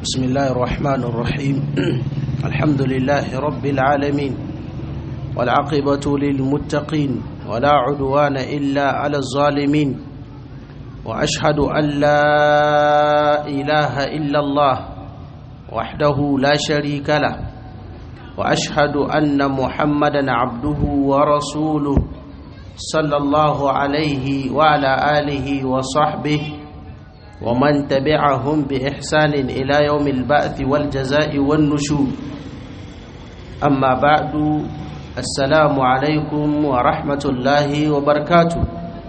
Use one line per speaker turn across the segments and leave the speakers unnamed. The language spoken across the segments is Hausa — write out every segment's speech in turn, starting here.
بسم الله الرحمن الرحيم الحمد لله رب العالمين والعاقبة للمتقين ولا عدوان إلا على الظالمين وأشهد أن لا إله إلا الله وحده لا شريك له وأشهد أن محمدا عبده ورسوله صلى الله عليه وعلى آله وصحبه ومن تبعهم بإحسان إلى يوم البعث والجزاء والنشور أما بعد السلام عليكم ورحمة الله وبركاته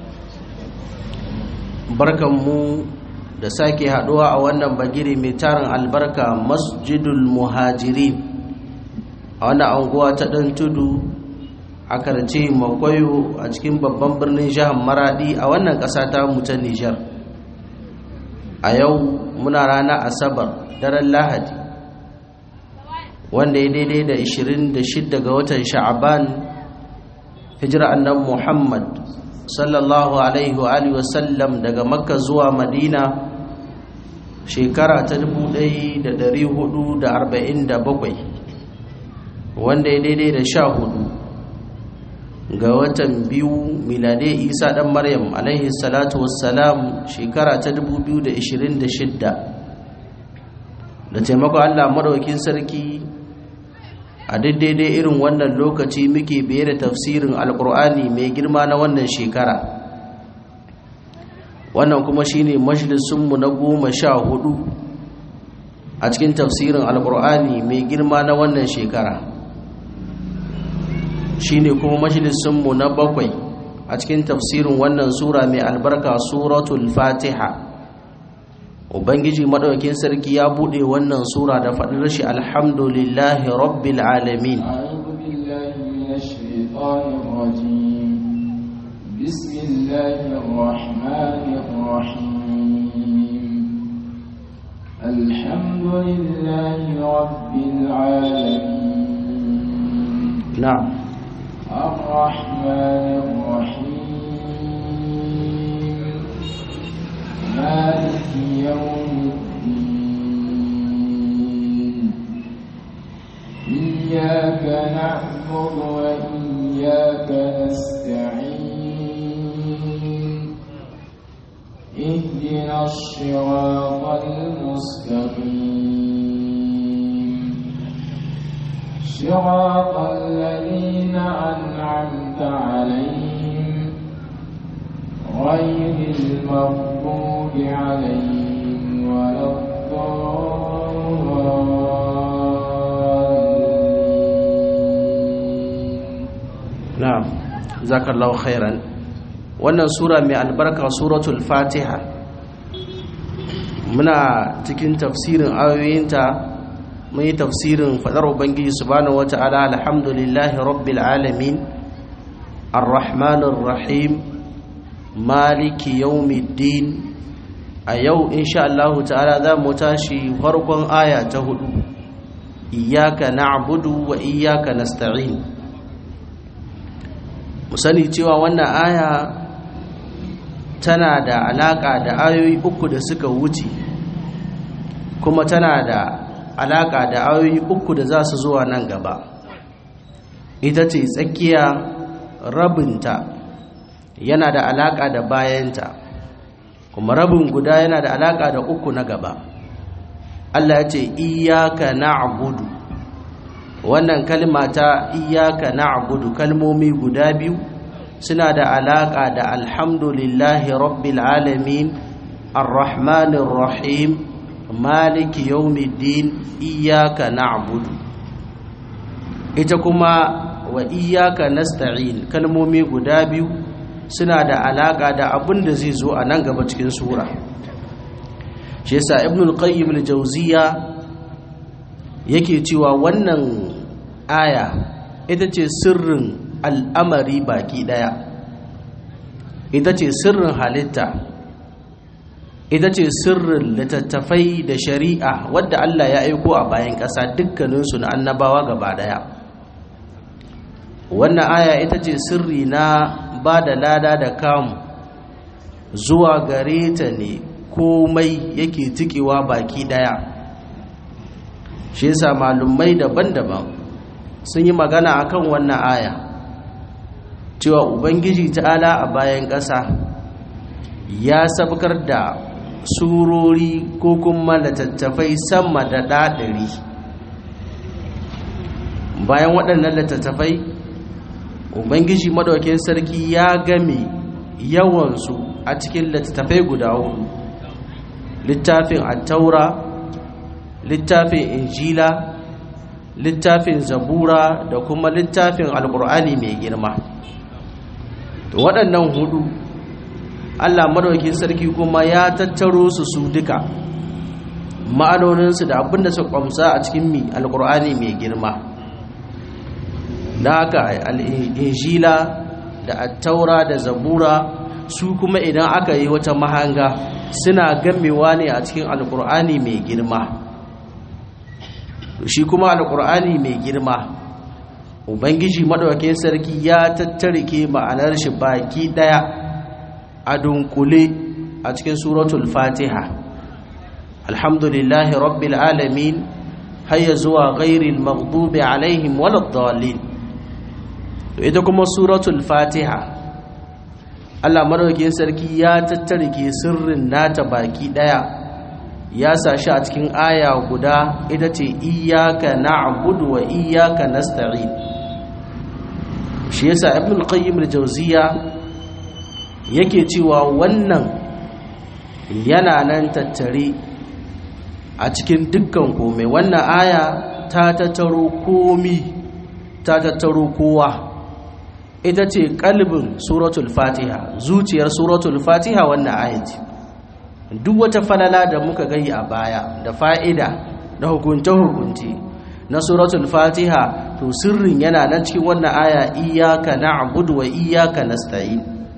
barkanmu da sake haduwa a wannan bagiri mai tarin albarka masjidul muhajirin a wannan anguwa ta ɗan tudu a karce makwayo a cikin babban birnin jihar maradi a wannan ƙasa ta ta nijar a yau muna rana asabar daren lahadi wanda ya daidai da 26 ga watan sha'aban hijira annan muhammad sallallahu alaihi wa alihi wasallam daga makka zuwa madina shekara ta 1447 wanda ya daidai da sha hudu ga watan biyu milade isa dan maryam alaihi salatu wassalam shekara ta 2026 da taimako allah maɗaukin sarki a daidai irin wannan lokaci muke biye da tafsirin alkur'ani mai girma na wannan shekara wannan kuma shine majalisunmu na goma sha hudu a cikin tafsirin alkur'ani mai girma na wannan shekara shine kuma majalisunmu na bakwai a cikin tafsirin wannan sura mai albarka suratul fatiha ubangiji madaukakin sarki ya bude wannan sura da faɗin shi alhamdulillahi rabbil alamin
بسم الله الرحمن الرحيم الحمد لله رب العالمين
نعم
الرحمن الرحيم مالك يوم الدين إياك نعبد وإياك نستعين اهدنا الصراط المستقيم صراط الذين أنعمت عليهم غير المغضوب عليهم ولا الضالين
na'am zakallahu khairan wannan sura mai albarka suratul fatiha muna cikin tafsirin ayoyinta mun yi tafsirin fadar ubangiji subhanahu wata'ala alhamdulillahi rabbil alamin arrahmanir rahim maliki yawmiddin a yau insha Allah ta'ala za mu tashi farkon aya ta hudu iyyaka na'budu wa iyyaka nasta'in mu sani cewa wannan aya tana da alaka da ayoyi uku da suka wuce kuma tana da alaka da ayoyi uku da za su zuwa nan gaba ita ce tsakiya rabinta yana da alaka da bayanta kuma rabin guda yana da alaka da uku na gaba Allah ya ce iyyaka na'budu wannan kalma ta iyyaka na'budu kalmomi guda biyu suna da alaka da alhamdulillahi rabbil alamin arrahmanir rahim maliki yawmiddin iyyaka na'budu ita kuma wa iyyaka nasta'in kalmomi guda biyu suna da alaka da abin da zai zo a nan gaba cikin sura shi yasa ibnul qayyim al-jawziya yake cewa wannan aya ita ce sirrin al'amari baki daya ita ce sirrin halitta ita ce sirrin littattafai da shari'a wadda Allah ya aiko a bayan ƙasa dukkaninsu na annabawa gaba daya wannan aya ita ce sirri na ba da lada da kamu zuwa gare ta ne komai yake tikewa baki daya shi yasa malumai daban-daban sun yi magana akan wannan aya cewa ubangiji ta'ala a bayan ƙasa ya sabkar da surori ko kuma littattafai sama da ɗaɗari bayan waɗannan littattafai ubangiji maɗaukin sarki ya game yawansu a cikin littattafai guda hudu littafin attaura littafin injila littafin zabura da kuma littafin alkur'ani mai girma waɗannan hudu allah maɗaukin sarki kuma ya tattaro su su duka ma'anoninsu da abinda su kwamsa a cikin mi alkur'ani mai girma da haka al'injila da attaura da zabura su kuma idan aka yi wata mahanga suna gamewa ne a cikin alkur'ani mai girma shi kuma alkur'ani mai girma ubangiji maɗaukakin sarki ya tattarike ma'anar shi baki ɗaya a dunkule a cikin suratul fatiha alhamdulillahi rabbil alamin hayya zuwa ghairil maghdubi alaihim waladdallin ita kuma suratul fatiha Allah madaukakin sarki ya tattarike sirrin nata baki daya ya sashi a cikin aya guda ita ce iyyaka na'budu wa iyyaka nasta'in shi yasa ibn al-qayyim al-jawziya yake cewa wannan yana nan tattare a cikin dukkan komai wannan aya ta tattaro komi ta tattaro kowa ita ce kalbin suratul fatiha zuciyar suratul fatiha wannan ayati duk wata falala da muka gani a baya da fa'ida da hukunce-hukunce na suratul fatiha to sirrin yana nan cikin wannan aya iyaka na'budu wa iyaka nasta'in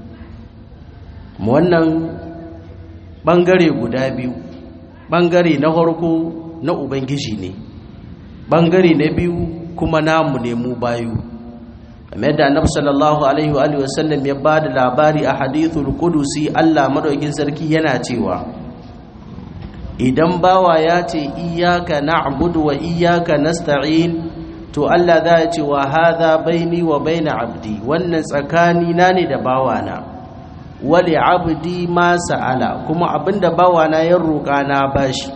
wannan bangare guda biyu bangare na farko na ubangiji ne bangare na biyu kuma namu ne mu bayu kamar yadda annabi sallallahu alaihi wa sallam ya ba da labari a hadithul qudusi Allah madaukin sarki yana cewa idan bawa ya ce iyyaka na'budu wa iyyaka nasta'in to Allah za ya ce wa hadha baini wa baina abdi wannan tsakani na ne da bawana wali abdi ma sa'ala kuma abinda bawana ya roƙa na bashi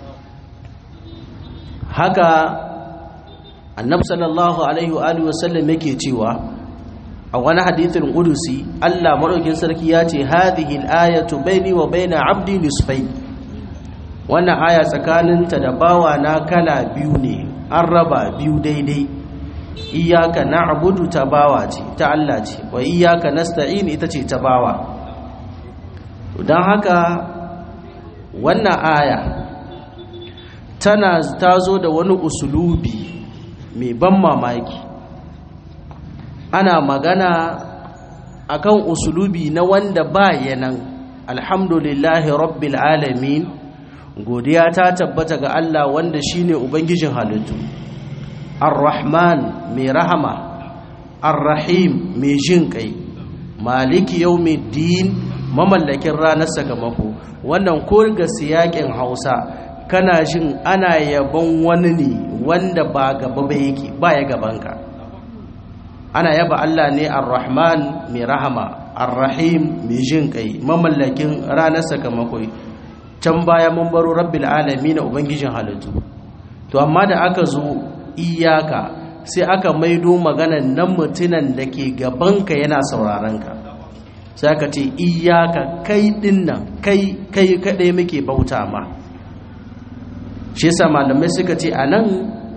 haka annabi sallallahu alaihi wa alihi wasallam yake cewa a wani hadithin qudusi Allah madaukin sarki ya ce hadhihi al-ayatu baini wa baina abdi nisfain wannan aya tsakaninta da bawa na kala biyu ne an raba biyu daidai iyyaka na'budu ta bawa ce ta Allah ce wa iyyaka nasta'in ita ce ta bawa don haka wannan aya tana tazo da wani usulubi mai ban mamaki ana magana akan usulubi na wanda ba yanan alhamdulillahi rabbil alamin godiya ta tabbata ga Allah wanda shine ubangijin halittu ar-rahman mai rahama ar-rahim mai jin kai maliki yawmiddin mamallakin ranar sakamako wannan ko ga siyakin Hausa kana jin ana yabon wani ne wanda ba gaba ba yake ba ya gabanka ana yaba Allah ne ar-Rahman mai rahama ar-Rahim mai jin kai mamallakin ranar sakamako can baya mun baro rabbil alamin ubangijin halittu to amma da aka zo iyaka sai aka maido maganan nan mutunan da ke gabanka yana sauraron ka sai aka ce iyaka kai dinnan kai kai kadai muke bauta ma shi yasa malamai suka ce a nan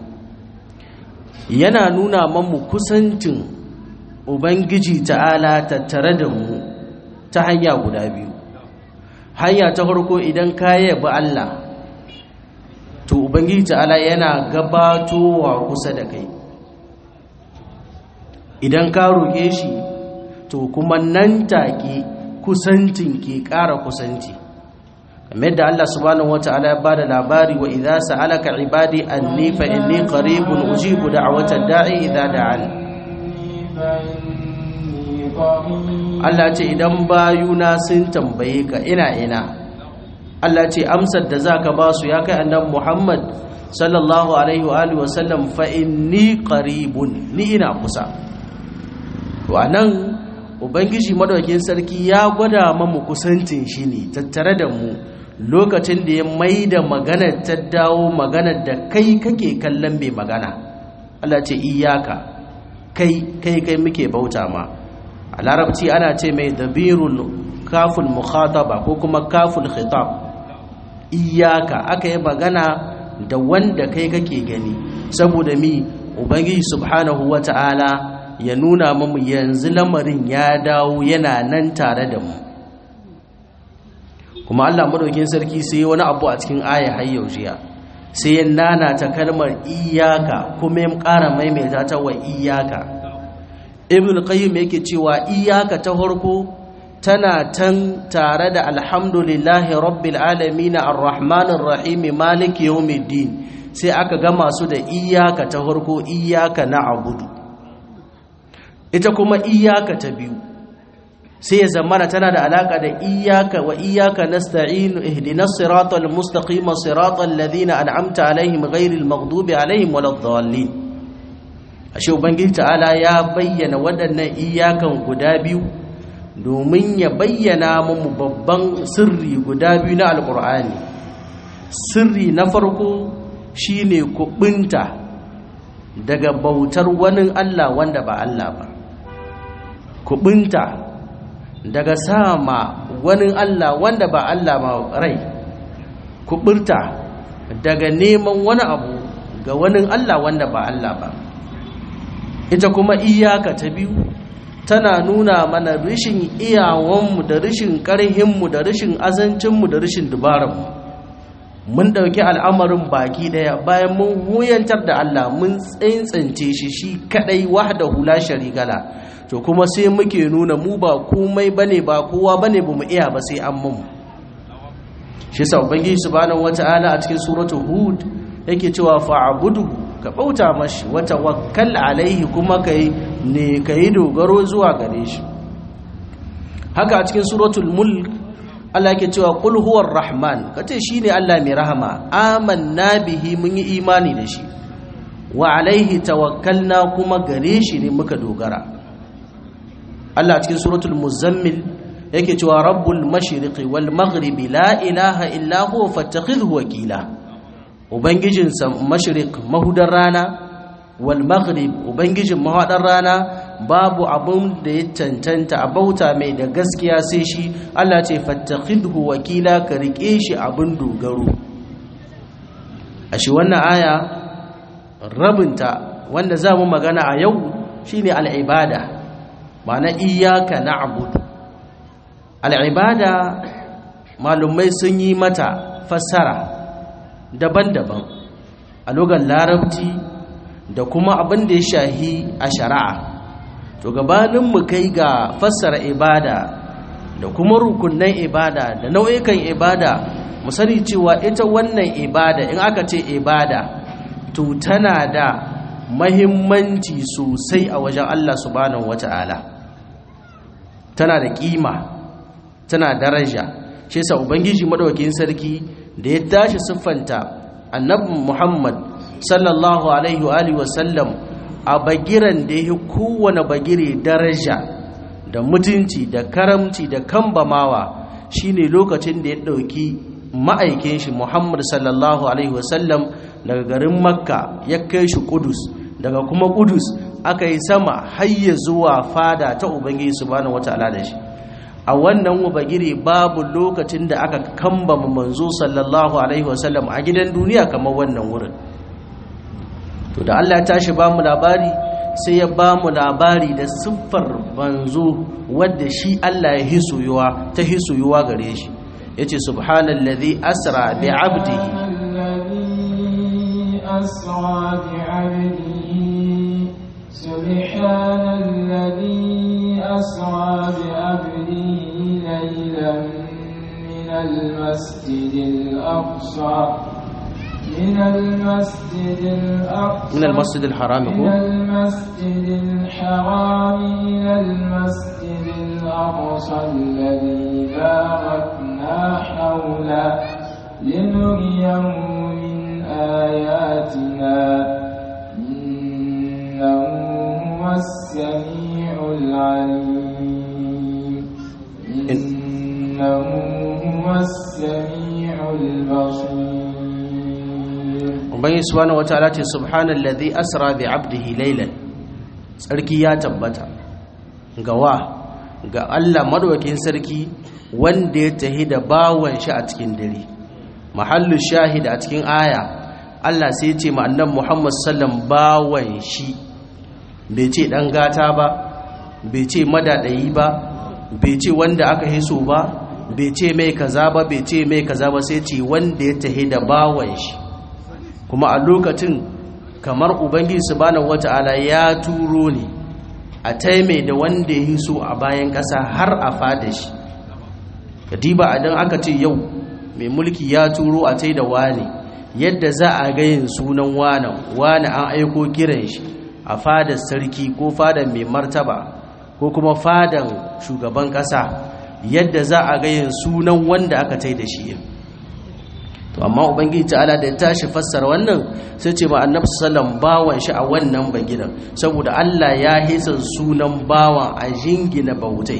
yana nuna mamu kusancin ubangiji ta'ala tattare da mu ta hanya guda biyu hanya ta farko idan ka yabi Allah to ubangiji ta'ala yana gabatowa kusa da kai idan ka roƙe shi to kuma nan take kusancin ke ƙara kusanci kamar yadda Allah subhanahu wata'ala ya bada labari wa idza sa'alaka ibadi anni fa inni qaribun ujibu da'watad da'i idza da'an Allah ce idan bayuna sun tambaye ka ina ina Allah ce amsar da zaka ba su ya kai annabi Muhammad sallallahu alaihi wa alihi wa sallam fa inni qaribun ni ina kusa to anan ubangiji madaukakin sarki ya gwada mamu kusancin shi ne tattare da mu lokacin da ya maida maganar ta dawo maganar da kai kake kallon mai magana Allah ce iyaka kai kai kai muke bauta ma a larabci ana ce mai dabirul kaful mukhataba ko kuma kaful khitab iyaka aka yi magana da wanda kai kake gani saboda mi ubangiji subhanahu wata'ala ya nuna mamu yanzu lamarin ya dawo yana nan tare da mu kuma Allah madaukin sarki sai wani abu a cikin aya har jiya sai ya nana ta kalmar iyaka kuma ya ƙara maimaita ta wa iyaka ibn qayyim yake cewa iyaka ta farko tana tan tare da alhamdulillahi rabbil alamin arrahmanir rahim maliki yawmiddin sai aka ga masu da iyaka ta farko iyaka na'budu ita kuma iyaka ta biyu sai ya zamana tana da alaka da iyaka wa iyaka nasta'inu ihdinas siratal mustaqim siratal ladina an'amta alaihim ghairil maghdubi alaihim waladdallin ashe ubangiji ta'ala ya bayyana waɗannan iyakan guda biyu domin ya bayyana mu babban sirri guda biyu na alqur'ani sirri na farko shine kubinta daga bautar wani Allah wanda ba Allah ba kubinta daga sama wani Allah wanda ba Allah ma rai kubirta daga neman wani abu ga wani Allah wanda ba Allah ba ita kuma iyaka ta biyu tana nuna mana rishin iyawanmu da rishin ƙarhinmu da rishin azancinmu da rishin dubaranmu mun ɗauki al'amarin baki ɗaya bayan mun huyantar da Allah mun tsantsance shi shi kaɗai wahda hula sharigala to kuma sai muke nuna mu ba komai bane ba kowa bane bamu iya ba sai an mun shi sa ubangiji subhanahu wataala a cikin suratul hud yake cewa fa'budu ka bauta mashi wa tawakkal alaihi kuma kai ne kai dogaro zuwa gare shi haka a cikin suratul mulk Allah yake cewa qul huwar rahman kace shine Allah mai rahama amanna bihi mun yi imani da shi wa alaihi tawakkalna kuma gare shi ne muka dogara Allah cikin suratul muzammil yake cewa rabbul mashriqi wal maghribi la ilaha illa huwa fattakhidhu wakila ubangijin mashriq mahudar rana wal maghrib ubangijin mahadar rana babu abun da ya cancanta a bauta mai da gaskiya sai shi Allah ce fattakhidhu wakila ka rike shi abun dogaro ashe wannan aya rabinta wanda za mu magana a yau shine al-ibada ma'ana iyaka na'budu al'ibada malumai sun yi mata fassara daban-daban a lugar larabci da kuma abin da ya shahi a shari'a to gabanin mu kai ga fassara ibada da kuma rukunan ibada da nau'ikan ibada mu sani cewa ita wannan ibada in aka ce ibada to tana da mahimmanci sosai a wajen Allah subhanahu wata'ala tana da kima tana daraja shi yasa ubangiji madaukakin sarki da ya tashi siffanta annabi Muhammad sallallahu alaihi wa alihi wasallam a bagiran da yake kowane bagire daraja da mutunci da karamci da kambamawa shine lokacin da ya dauki ma'aikin shi Muhammad sallallahu alaihi wasallam daga garin Makka ya kai shi Kudus daga kuma Kudus aka yi sama hayya zuwa fada ta Ubangiji subhanahu wataala da shi a wannan wabagire babu lokacin da aka kambama manzo sallallahu alaihi wasallam a gidan duniya kamar wannan wurin to da Allah ya tashi ba mu labari sai ya ba mu labari da siffar manzo wadda shi Allah ya hisuyuwa ta hisuyuwa gare shi yace subhanallazi asra bi abdihi
أسرى بعبده سبحان الذي أسرى بعبده ليلا من المسجد الأقصى من المسجد الأقصى
من المسجد الحرام
من المسجد الحرام إلى المسجد الأقصى الذي باركنا حوله لنريه من آياتنا إنه هو السميع العليم إنه هو السميع البصير
ubangi subhanahu wataala ce subhanallazi asra bi abdihi laylan sarki ya tabbata ga wa ga Allah madaukakin sarki wanda ya tahi da bawan shi a cikin dare mahallu shahid a cikin aya Allah sai ya ce ma annabi Muhammad sallam bawan shi bai ce dan gata ba bai ce madadayi ba bai ce wanda aka hiso ba bai ce mai kaza ba bai ce mai kaza ba sai ce wanda ya tahi da bawan shi kuma a lokacin kamar ubangiji subhanahu wata'ala ya turo ne a taime da wanda ya yi so a bayan ƙasa har a fada shi kadiba idan aka ce yau mai mulki ya turo a tai da wani yadda za a gayin sunan wani wani an aiko kiran shi a fadar sarki ko fadar mai martaba ko kuma fadar shugaban ƙasa yadda za a gayin sunan wanda aka tai da shi to amma ubangiji ta'ala da ya tashi fassara wannan sai ce ma annabi sallam bawan shi a wannan bagidan saboda Allah ya hisa sunan bawan a jingina bautai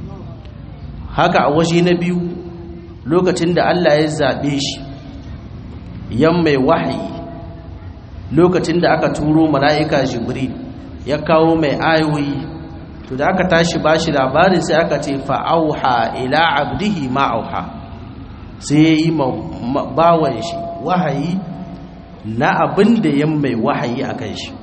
haka a waje na biyu lokacin da Allah ya zabe shi yan mai wahayi lokacin da aka turo mala'ika jibril ya kawo mai ayoyi to da aka tashi bashi labarin sai aka ce fa'auha ila abdihi ma'auha sai ya yi bawan shi wahayi na abin da ya mai wahayi a kan shi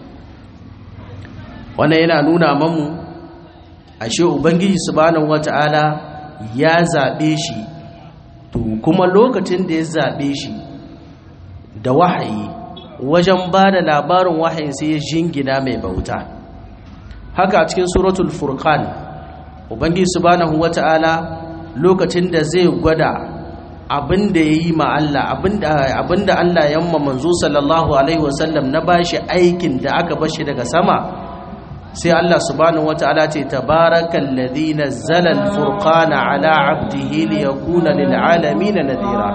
wannan yana nuna mamu ashe ubangiji subhanahu wata'ala ya zaɓe shi to kuma lokacin da ya zaɓe shi da wahayi wajen ba da labarin wahayin sai ya jingina mai bauta haka a cikin suratul furqan ubangiji subhanahu wata'ala lokacin da zai gwada abin da ya yi ma Allah abin da Allah ya yamma manzo sallallahu alaihi wasallam na bashi aikin da aka bashi daga sama sai Allah subhanahu wataala ce tabarakal ladhi nazzala al-furqana ala 'abdihi liyakuna lil 'alamin nadhira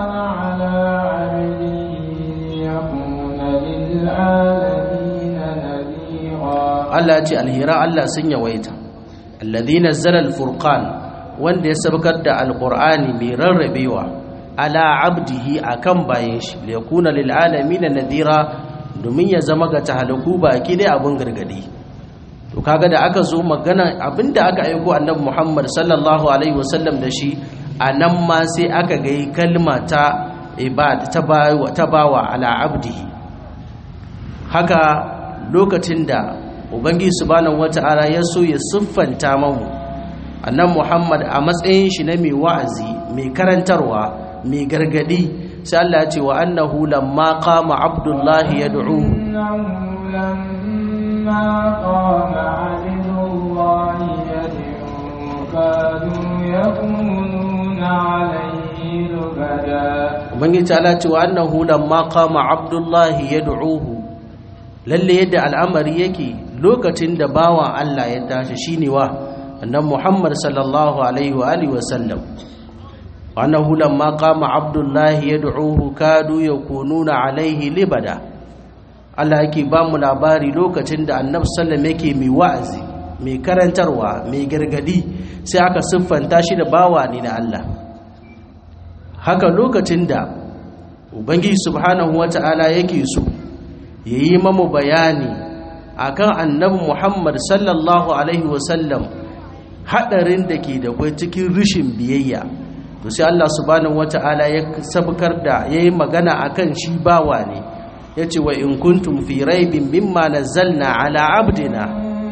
Allah ce alhira Allah sun yawaita alladhi nazzala al-furqan wanda ya sabkar da alqur'ani mai rarrabewa ala abdihi akan bayan shi liyakuna lil alamin nadira domin ya zama ga tahalaku baki dai abun gargadi to kaga da aka zo magana abinda aka aiko annabi Muhammad sallallahu alaihi wasallam da shi anan ma sai aka ga kalma ta ibad ta bawa ta bawa ala abdihi haka lokacin da ubangiji subhanahu wataala ya so ya siffanta mamu annabi Muhammad a matsayin shi na mai wa'azi mai karantarwa mai gargadi sai Allah ya ce wa annahu lamma qama abdullahi yad'u
lamma qama abdullahi yad'u kadu yakununa alayhi lubada
ubangiji ta ce wa annahu lamma qama abdullahi yad'uhu lalle yadda al'amari yake lokacin da bawan Allah ya tashi shine wa annabi Muhammad sallallahu alaihi wa alihi wa sallam وأنه لما قام عبد الله يدعوه كادوا يكونون عليه لبدا Allah yake ba mu labari lokacin da Annabi sallam yake mai wa'azi mai karantarwa mai gargadi sai aka siffanta shi da bawa ne na Allah haka lokacin da Ubangiji subhanahu wata'ala yake so yayi mamu bayani akan Annabi Muhammad sallallahu alaihi wasallam hadarin da ke da kai cikin rishin biyayya to sai Allah subhanahu wata'ala ya sabkar da yayi magana akan shi bawa ne yace wa in kuntum fi raibin mimma nazzalna ala abdina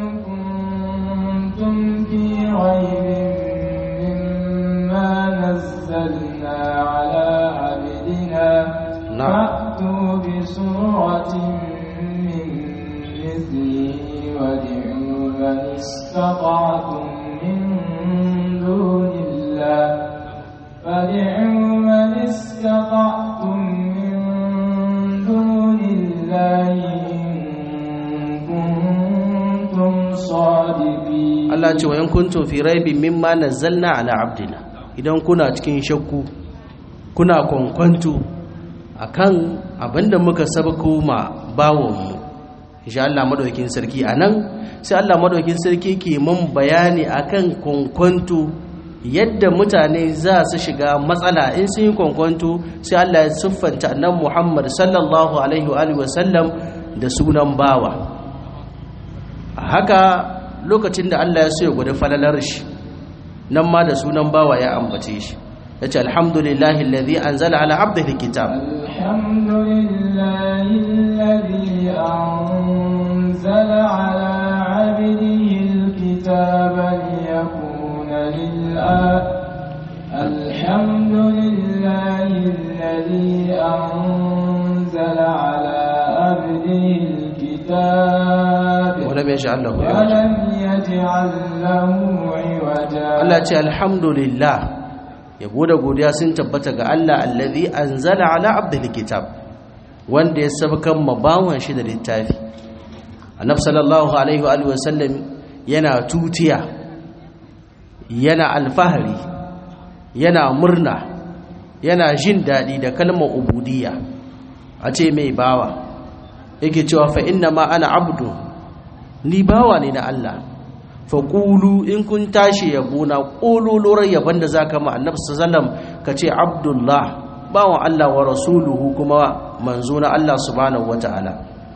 kuntum fi raibin mimma nazzalna ala abdina fa'tu bi suratin min mithlihi wad'u man istata'tum min dunillahi فادعوا من استطعتم من دون الله إن كنتم صادقين
Allah ce wa in kuntum fi raibin mimma nazzalna ala abdina idan kuna cikin shakku kuna kwankwanto akan abinda muka sabako ma bawon mu insha Allah madaukakin sarki anan sai Allah madaukakin sarki ke mun bayani akan kwankwanto yadda mutane za su shiga matsala in sun yi kwankwanto sai Allah ya siffanta annabi Muhammad sallallahu alaihi wa alihi wasallam da sunan bawa haka lokacin da Allah ya so ya gudu falalar shi nan ma da sunan bawa ya ambace shi yace alhamdulillahi alladhi anzala ala abdihi alkitab
alhamdulillahi alladhi anzala ala abdihi alkitaba liyakuna lil الحمد لله الذي أنزل على عبده الكتاب
ولم يجعل له
ولم يجعل له عوجا
Allah ce alhamdulillah yabo da godiya sun tabbata ga Allah allazi anzala ala abdihi kitab wanda ya sabkan mabawan shi da littafi annab sallallahu alaihi wa alihi wasallam yana tutiya yana alfahari yana murna yana jin daɗi da kalmar ubudiyya a ce mai bawa yake cewa fa inna ma ana abdu ni bawa ne na Allah fa qulu in kun tashi yabo na ƙololorar yabon da zaka ma annabi sallallahu ka ce abdullah bawan Allah wa rasuluhu kuma manzo na Allah subhanahu wataala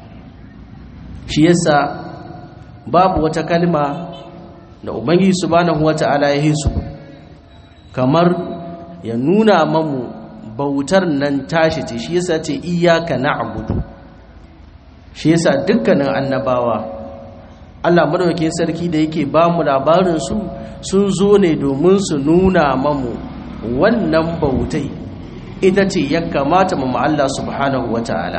shi yasa babu wata kalma da ubangiji subhanahu wataala ya hisu kamar ya nuna mamu bautar nan tashi ce shi yasa ce iyyaka na'budu shi yasa dukkanin annabawa Allah madaukakin sarki da yake ba mu labarin su sun zo ne domin su nuna mamu wannan bautai ita ce ya kamata mu Allah subhanahu wataala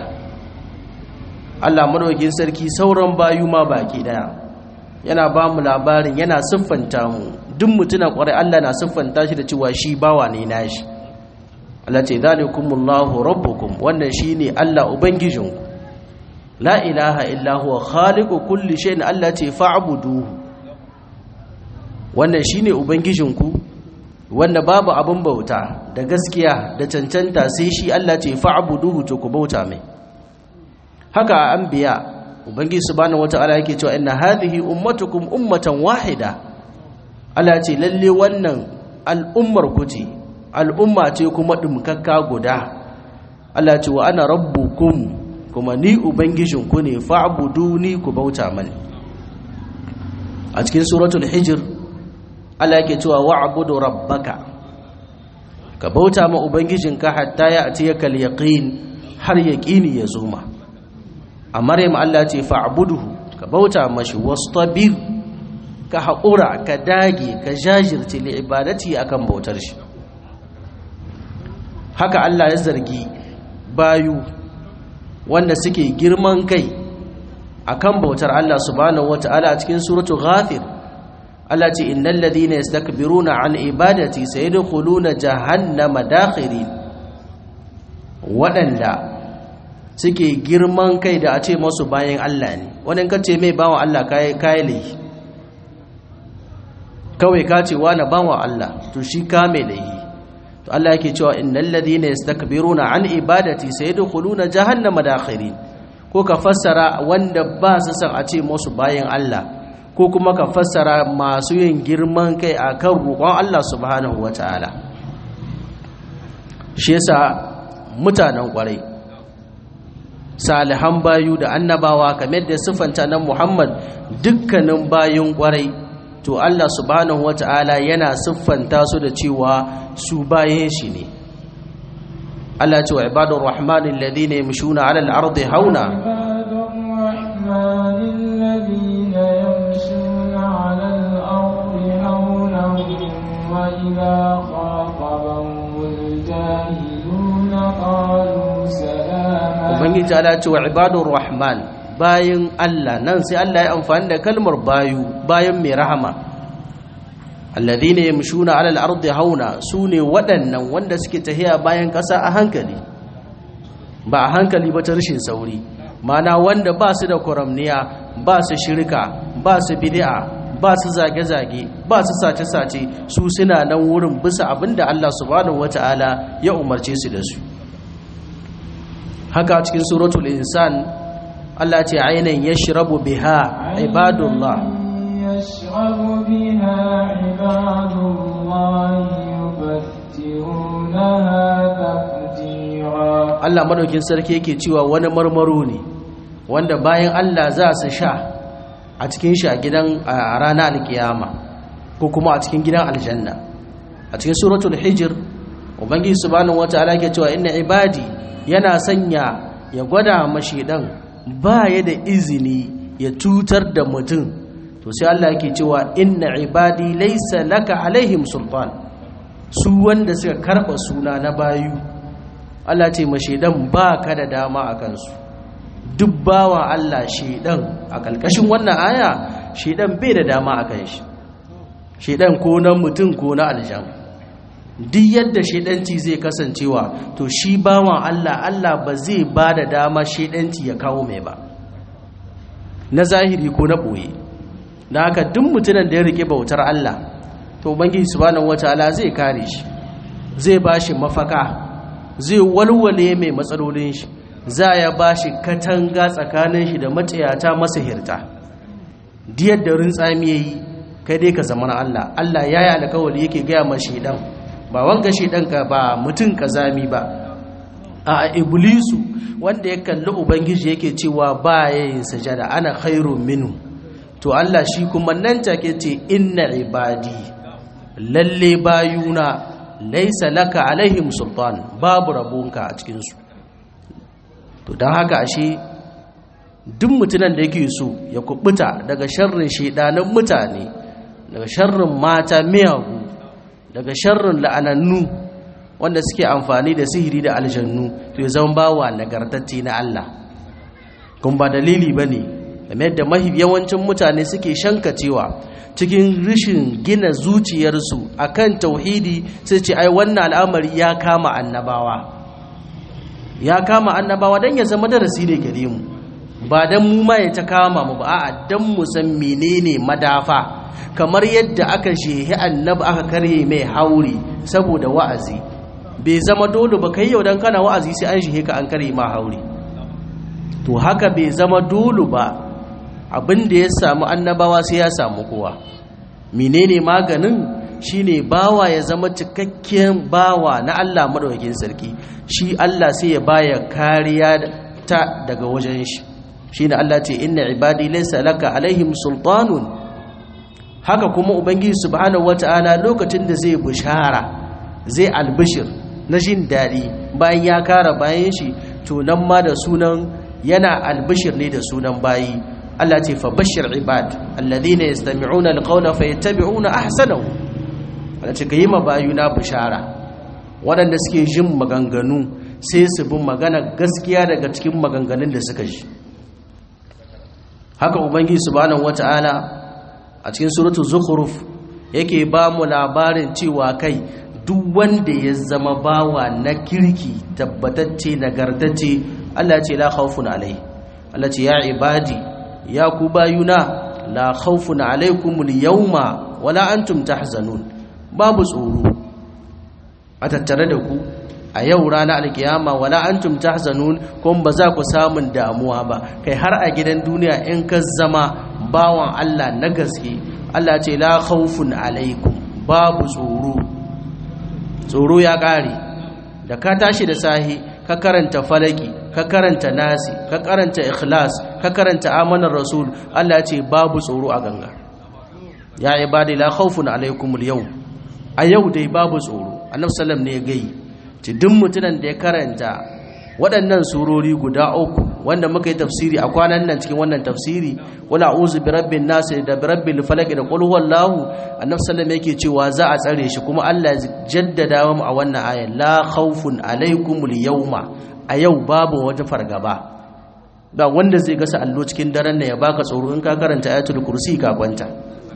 Allah madaukakin sarki sauran bayu ma baki daya yana ba mu labarin yana siffanta mu duk mutuna kwarai Allah na siffanta shi da cewa shi bawa ne nashi Allah ce zalikumullahu rabbukum wannan shine Allah ubangijinku la ilaha illa huwa khaliqu kulli shay'in Allah ce fa'buduhu wannan shine ubangijinku wanda babu abin bauta da gaskiya da cancanta sai shi Allah ce fa'buduhu to ku bauta mai haka anbiya ubangiji subhanahu wata'ala yake cewa inna hadhihi ummatukum ummatan wahida Allah ce lalle wannan al'ummar ku ce al'umma ce kuma dumkakka guda Allah ce wa ana rabbukum kuma ni ubangijinku ne fa'buduni ku bauta mani a cikin suratul hijr Allah yake cewa wa'budu rabbaka ka bauta ma ubangijinka hatta ya atiyaka al-yaqin har yaqini ya zo ma a maryam Allah ce fa'buduhu ka bauta mashi wastabir ka haƙura ka dage ka jajirce li ibadati akan bautar shi haka Allah ya zargi bayu wanda suke girman kai akan bautar Allah subhanahu wata'ala a cikin suratu ghafir Allah ce innal ladina yastakbiruna an ibadati sayadkhuluna jahannama dakhirin waɗanda suke girman kai da a ce masu bayan Allah ne wani kace mai bawan Allah kai kai laifi kawai ka ce wani bawan Allah to shi ka mai laifi to Allah yake cewa innal ladina yastakbiruna an ibadati sayadkhuluna jahannama dakhirin ko ka fassara wanda ba su san a ce musu bayan Allah ko kuma ka fassara masu yin girman kai akan roƙon Allah subhanahu wataala shi yasa mutanen kwarai salihan bayu da annabawa kamar da sifanta nan Muhammad dukkanin bayun kwarai to Allah subhanahu wata'ala yana siffanta su da cewa su bayan shi ne Allah ce wa ibadur rahmanin ladina yamshuna 'ala al-ardi hauna
عباد الرحمن الذين يمشون على الأرض هونا وإذا خاطبهم الجاهلون قالوا سلاما
ubangiji Allah ce wa ibadur rahman bayan Allah nan sai Allah ya amfani da kalmar bayu bayan mai rahama alladhina yamshuna 'ala al-ardi hauna sune waɗannan wanda suke tahiya bayan ƙasa a hankali ba a hankali ba ta rashin sauri mana wanda ba su da kuramniya ba su shirka ba su bid'a ba su zage-zage ba su sace-sace su suna nan wurin bisa abinda Allah subhanahu wata'ala ya umarce su da su haka cikin suratul insan Allah ce ainihin yashrabu biha ibadullah
يشرب بها عباد الله يفجرونها تفجيرا
Allah madaukin sarki yake cewa wani marmaro ne wanda bayan Allah za su sha a cikin shi a gidan a ranar alkiyama ko kuma a cikin gidan aljanna a cikin suratul hijr ubangiji subhanahu wataala yake cewa inna ibadi yana sanya ya gwada mashi dan baya da izini ya tutar da mutum to sai Allah yake cewa inna ibadi laysa laka alaihim sultan su wanda suka karba suna na bayu Allah ce ma shedan baka da dama a kansu duk bawan Allah shedan a kalkashin wannan aya shedan bai da dama a kan shi shedan ko na mutum ko na aljan duk yadda shedanci zai kasancewa to shi bawan Allah Allah ba zai ba da dama shedanci ya kawo mai ba na zahiri ko na ɓoye da haka duk mutumin da ya rike bautar Allah to ubangiji subhanahu wataala zai kare shi zai bashi mafaka zai walwale mai matsalolin shi za ya bashi katanga tsakanin shi da matsayata masahirta diyar da rintsami yayi kai dai ka zama na Allah Allah ya yi alkawari yake gaya ma shedan ba wanga shedan ka ba mutum kazami ba a iblisu wanda ya kalli ubangiji yake cewa ba yayin sajada ana khairun minhu to Allah shi kuma nan take ce inna ibadi lalle bayuna laisa laka alaihim sultan babu rabonka a cikin su to dan haka ashe duk mutunan da yake so ya kubuta daga sharrin shedanan mutane daga sharrin mata miyagu daga sharrin la'anannu wanda suke amfani da sihiri da aljannu to ya zama bawa nagartacce na Allah kun ba dalili bane game da mahi yawancin mutane suke shankacewa cikin rishin gina zuciyarsu akan tauhidi sai ce ai wannan al'amari ya kama annabawa ya kama annabawa dan ya zama darasi ne gare mu ba dan mu ma ya ta kama mu ba a'a dan mu san menene madafa kamar yadda aka shehi annabi aka karye mai hauri saboda wa'azi bai zama dole ba kai yau dan kana wa'azi sai an shehe ka an karye ma hauri to haka bai zama dole ba abin da ya samu annabawa sai ya samu kowa menene maganin shine bawa ya zama cikakken bawa na Allah madaukakin sarki shi Allah sai ya baya kariya ta daga wajen shi shine Allah ce inna ibadi laysa laka alaihim sultanun haka kuma ubangiji subhanahu wataala lokacin da zai bushara zai albishir na jin daɗi bayan ya kara bayan shi to nan ma da sunan yana albishir ne da sunan bayi Allah ce fa bashir ibad alladhina yastami'una alqawla fayattabi'una ahsanahu Allah ce kayi ma bayuna bishara waɗanda suke jin maganganu sai su bi magana gaskiya daga cikin maganganun da suka ji haka ubangiji subhanahu wata'ala a cikin suratul zukhruf yake ba mu labarin cewa kai duk wanda ya zama bawa na kirki tabbatacce nagartacce Allah ce la khawfun alai Allah ce ya ibadi ya ku bayuna la khawfun alaikumul yawma wala antum tahzanun babu tsoro a tattare da ku a yau rana alkiyama wala antum tahzanun kuma ba za ku samun damuwa ba kai har a gidan duniya in ka zama bawan Allah na gaske Allah ce la khawfun alaikum babu tsoro tsoro ya kare da ka tashi da sahi ka karanta falaki ka karanta nasi ka karanta ikhlas ka karanta amanar rasul Allah ce babu tsoro a ganga ya ibadi la khawfun alaikum al a yau dai babu tsoro annabi sallam ne ya gai ci duk mutunan da ya karanta waɗannan surori guda uku wanda muka yi tafsiri a kwanan nan cikin wannan tafsiri wala a'udhu bi rabbin nas da bi rabbil falaq da qul huwallahu annabi sallam yake cewa za a tsare shi kuma Allah ya jaddada mu a wannan ayan la khawfun alaikumul yawma a yau babu wata fargaba ba wanda zai gasa allo cikin daren nan ya baka tsoro in ka karanta ayatul kursi ka kwanta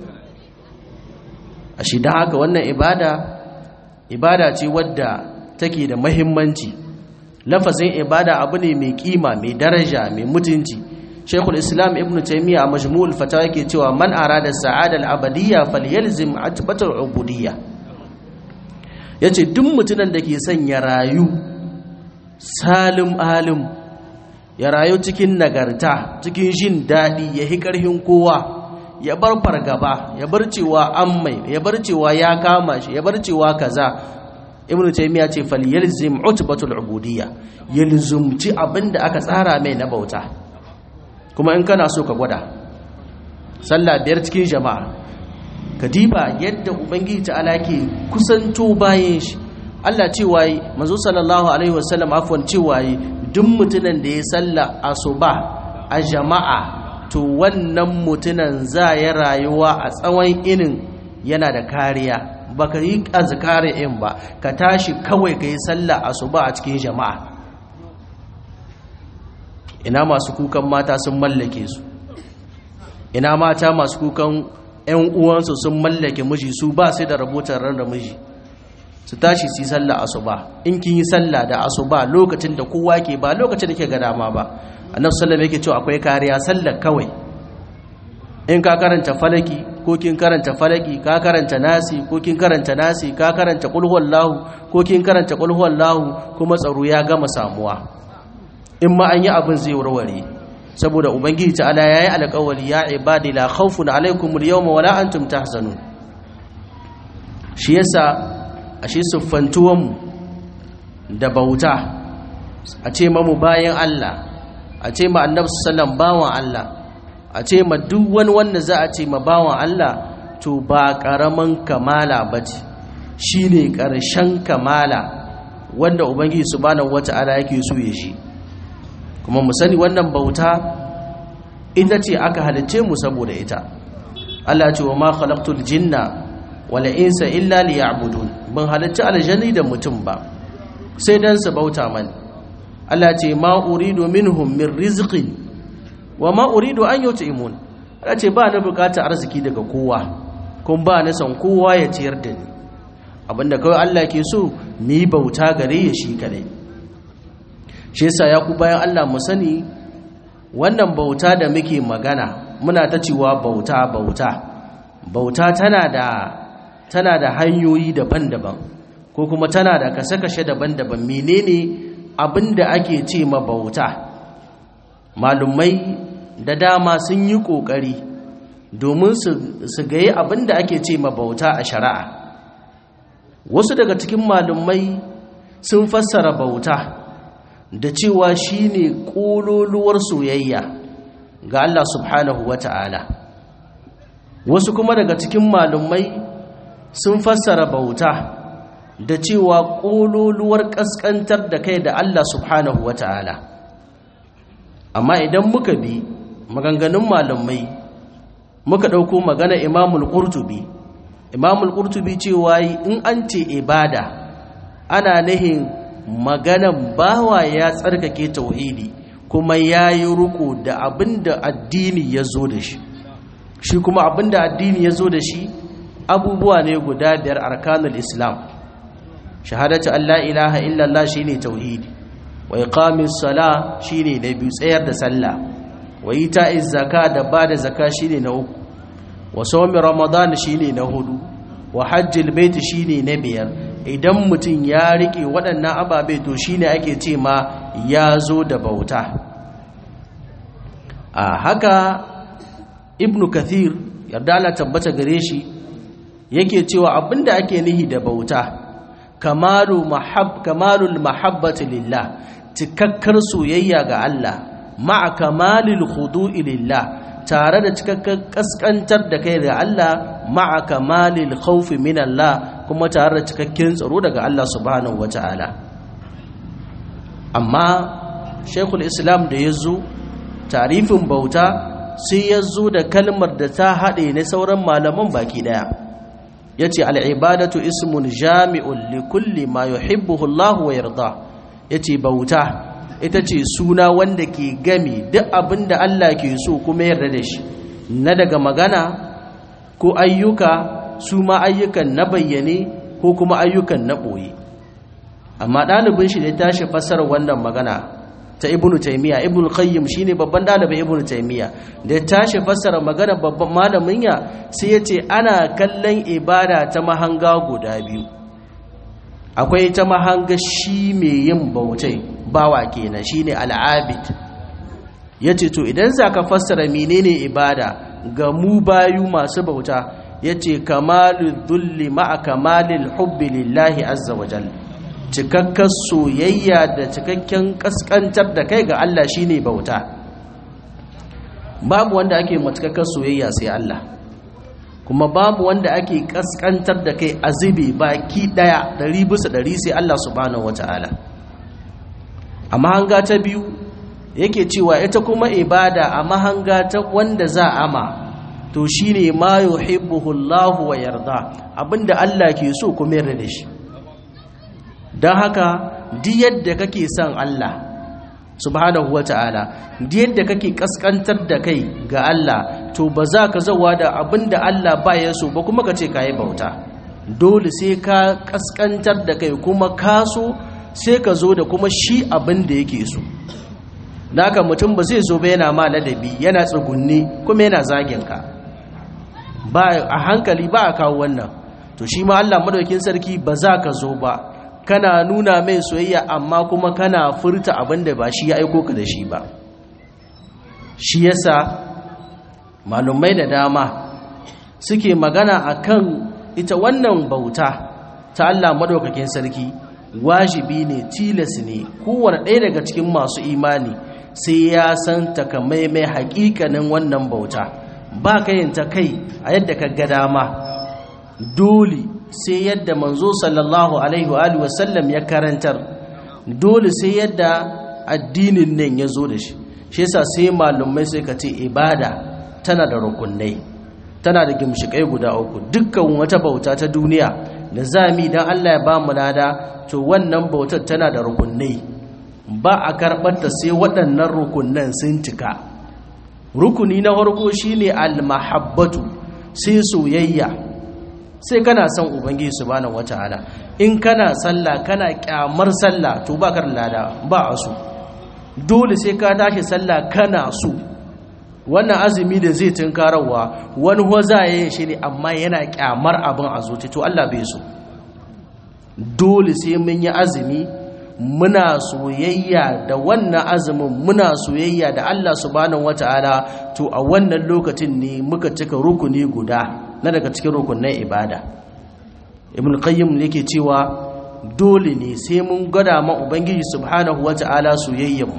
a shi dan haka wannan ibada ibada ce wadda take da muhimmanci lafazin ibada abu ne mai kima mai daraja mai mutunci shaykhul islam ibn taymiya a majmu'ul fatawa yake cewa man arada sa'ada al-abadiyya falyalzim atbatul ubudiyya yace duk mutumin da ke son ya rayu salim alim ya rayu cikin nagarta cikin jin daɗi ya hi ƙarfin kowa ya bar fargaba ya bar cewa an mai ya bar cewa ya kama shi ya bar cewa kaza ibn taymiya ce fal yalzim utbatul ubudiyya yalzumci abinda aka tsara mai na bauta kuma in kana so ka gwada sallah biyar cikin jama'a ka diba yadda ubangiji ta'ala ke kusanto bayan shi Allah cewa yi manzo sallallahu alaihi wasallam afwan cewa yi duk mutumin da ya salla asuba a jama'a to wannan mutumin za ya rayuwa a tsawon inin yana da kariya baka yi azkari in ba ka tashi kawai ka yi salla asuba a cikin jama'a ina masu kukan mata sun mallake su ina mata masu kukan 'yan uwansu sun mallake miji su ba sai da rabotar ran da miji su tashi su yi sallah asuba in kin yi sallah da asuba lokacin da kowa ke ba lokacin da ke ga dama ba annabi sallallahu yake cewa akwai kariya sallar kawai in ka karanta falaki ko kin karanta falaki ka karanta nasi ko kin karanta nasi ka karanta qul huwallahu ko kin karanta qul huwallahu kuma tsaro ya gama samuwa in ma an yi abin zai warware saboda ubangiji ta'ala yayi alƙawari ya ibadi la khawfun alaikum al-yawma wala antum tahzanun shi yasa ashe siffantuwanmu da bauta a ce mamu bayan Allah a ce ma annabi sallam bawan Allah a ce ma duk wani wanda za a ce ma bawan Allah to ba karaman kamala bace shine karshen kamala wanda ubangiji subhanahu wata'ala yake so ya shi kuma mu sani wannan bauta ita ce aka halice mu saboda ita Allah ce wa ma khalaqtul jinna wala insa illa liya'budun ban halarci aljanni da mutum ba sai dan su bauta mani Allah ce ma uridu minhum min rizqin wa ma uridu an yut'imun Allah ce ba na bukata arziki daga kowa kun ba na san kowa ya ciyar da ni abinda kawai Allah ke so mu yi bauta gare ya shi kadai shi yasa ya ku bayan Allah mu sani wannan bauta da muke magana muna ta cewa bauta bauta bauta tana da tana da hanyoyi daban-daban ko kuma tana da kashe-kashe daban-daban menene abinda ake ce ma bauta malumai da dama sun yi kokari domin su gayi abinda ake ce ma bauta a shari'a wasu daga cikin malumai sun fassara bauta da cewa shine kololuwar soyayya ga Allah subhanahu wata'ala wasu kuma daga cikin malumai sun fassara bauta da cewa ƙololuwar ƙasƙantar da kai da Allah subhanahu wa ta'ala amma idan muka bi maganganun malamai muka ɗauko magana imamul ƙurtubi imamul ƙurtubi cewa in an ce ibada ana nihin maganan bawa ya tsarkake tauhidi kuma ya yi ruku da abin da addini ya zo da shi shi kuma abin da addini ya zo da shi abubuwa ne guda biyar arkanul islam shahadatu an la ilaha illallah shine tauhidi wa iqamis sala shine na biyu tsayar da sallah wa ita'iz zaka da bada zaka shine na uku wa sawmi ramadan shine na hudu wa hajjil bait shine na biyar idan mutum ya rike waɗannan ababe to shine ake ce ma ya zo da bauta a haka ibnu kathir yarda Allah tabbata gare shi yake cewa abinda ake nihi da bauta kamalu mahab kamalul mahabbati lillah cikakkar soyayya ga Allah ma'a kamalil khudu'i lillah tare da cikakkar kaskantar da kai ga Allah ma'a kamalil khawfi min Allah kuma tare da cikakken tsaro daga Allah subhanahu wata'ala amma Sheikhul Islam da yazo tarifin bauta sai yazo da kalmar da ta haɗe ne sauran malaman baki daya yace al-ibadatu ismun jami'un li kulli ma yuhibbuhu Allah wa yarda yace bauta ita ce suna wanda ke gami duk abinda Allah ke so kuma yarda da shi na daga magana ko ayyuka su ma ayyukan na bayyane ko kuma ayyukan na ɓoye amma ɗalibin shi da tashi fassarar wannan magana ta ibnu taymiya ibnu qayyim shine babban dalibin ibnu taymiya da ya tashi fassara magana babban malamin ya sai yace ana kallon ibada ta mahanga guda biyu akwai ta mahanga shi mai yin bautai bawa kenan shine al'abid yace to idan zaka fassara menene ibada ga mu bayu masu bauta yace kamalul dhulli ma'a kamalil hubbi lillahi azza wa jalla cikakken soyayya da cikakken kaskantar da kai ga Allah shine bauta babu wanda ake matakakken soyayya sai Allah kuma babu wanda ake kaskantar da kai azibi baki daya dari bisa dari sai Allah subhanahu wataala amma hanga ta biyu yake cewa ita kuma ibada a mahanga ta wanda za ama to shine ma yuhibbuhu Allah wa yarda abinda Allah ke so kuma yarda da shi don haka di yadda kake son Allah subhanahu wata'ala di yadda kake kaskantar da kai ga Allah to ba za ka zauwa da abin da Allah ba ya so ba kuma ka ce ka yi bauta dole sai ka kaskantar da kai kuma ka so sai ka zo da kuma shi abin da yake so da haka mutum ba zai zo ba yana ma ladabi yana tsugunni kuma yana zagin ka ba a hankali ba a kawo wannan to shi ma Allah madaukin sarki ba za ka zo ba kana nuna mai soyayya amma kuma kana furta abinda ba shi ya aiko ka da shi ba shi yasa malumai da dama suke magana akan ita wannan bauta ta Allah madaukakin sarki wajibi ne tilas ne kowane ɗaya daga cikin masu imani sai ya san takamaimai hakikanin wannan bauta ba ka yin ta kai a yadda ka ga dama dole sai yadda manzo sallallahu alaihi wa sallam ya karantar dole sai yadda addinin nan ya zo da shi shi yasa sai malumai sai ka ce ibada tana da rukunai tana da gimshikai guda uku dukkan wata bauta ta duniya da zami dan Allah ya ba mu lada to wannan bautar tana da rukunai ba a karɓar ta sai waɗannan rukunan sun cika rukuni na farko shine al-mahabbatu sai soyayya sai kana son ubangiji subhanahu wataala in kana sallah kana kyamar sallah to ba ka lada ba a so dole sai ka tashi sallah kana so wannan azumi da zai tunkarawa wani waza ya shi ne amma yana kyamar abin a zuci to Allah bai so dole sai mun yi azumi muna soyayya da wannan azumin muna soyayya da Allah subhanahu wataala to a wannan lokacin ne muka cika rukuni guda na daga cikin rukunin ibada ibn qayyim yake cewa dole ne sai mun gada ma ubangiji subhanahu wata'ala soyayyen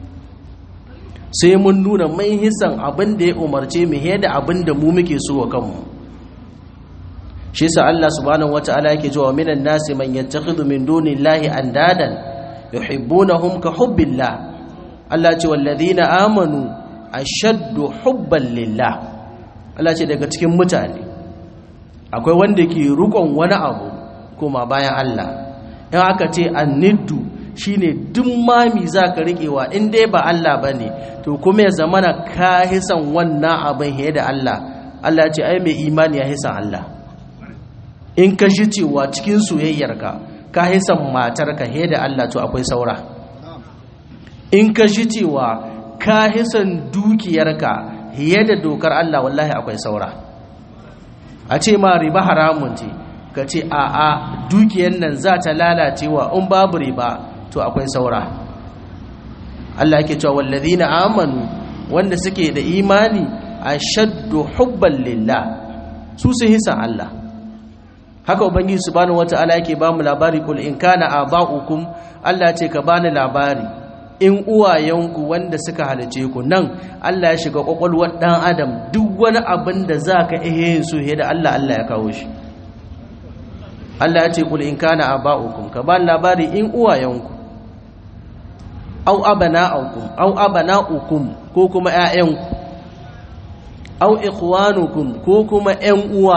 sai mun nuna mai hisan abin da ya umarce mu da abin da mu muke so wa kanmu shi yasa Allah subhanahu wata'ala yake cewa minan nasi man yattakhidhu min dunillahi andadan yuhibbunahum ka hubbillah Allah ce walladhina amanu ashaddu hubban lillah Allah ce daga cikin mutane akwai wanda ke rukon wani abu kuma bayan Allah in aka ce anniddu shine duk mami za ka riƙewa in dai ba Allah ba ne to kuma ya zamana ka hisan wannan abin he da Allah Allah ce ai mai imani ya hisan Allah in ka shi cewa cikin soyayyarka ka hisan matarka he da Allah to akwai saura in ka shi cewa ka hisan dukiyarka he da dokar Allah wallahi akwai saura a ce ma riba haramun ce ka ce a a dukiyar nan za ta lalacewa in babu riba to akwai saura Allah yake cewa wallazina amanu wanda suke da imani ashaddu hubban lillah su sun hisan Allah haka ubangiji subhanahu wataala yake ba mu labari kul in kana aba'ukum Allah ce ka bani labari in uwayenku wanda suka halice ku nan Allah ya shiga kwakwalwar dan adam duk wani abin da zaka iya yin su da Allah Allah ya kawo shi Allah ya ce kul in kana aba'ukum ka bani labari in uwayenku au abana'ukum au abana'ukum ko kuma ƴaƴanku au ikhwanukum ko kuma ƴan uwa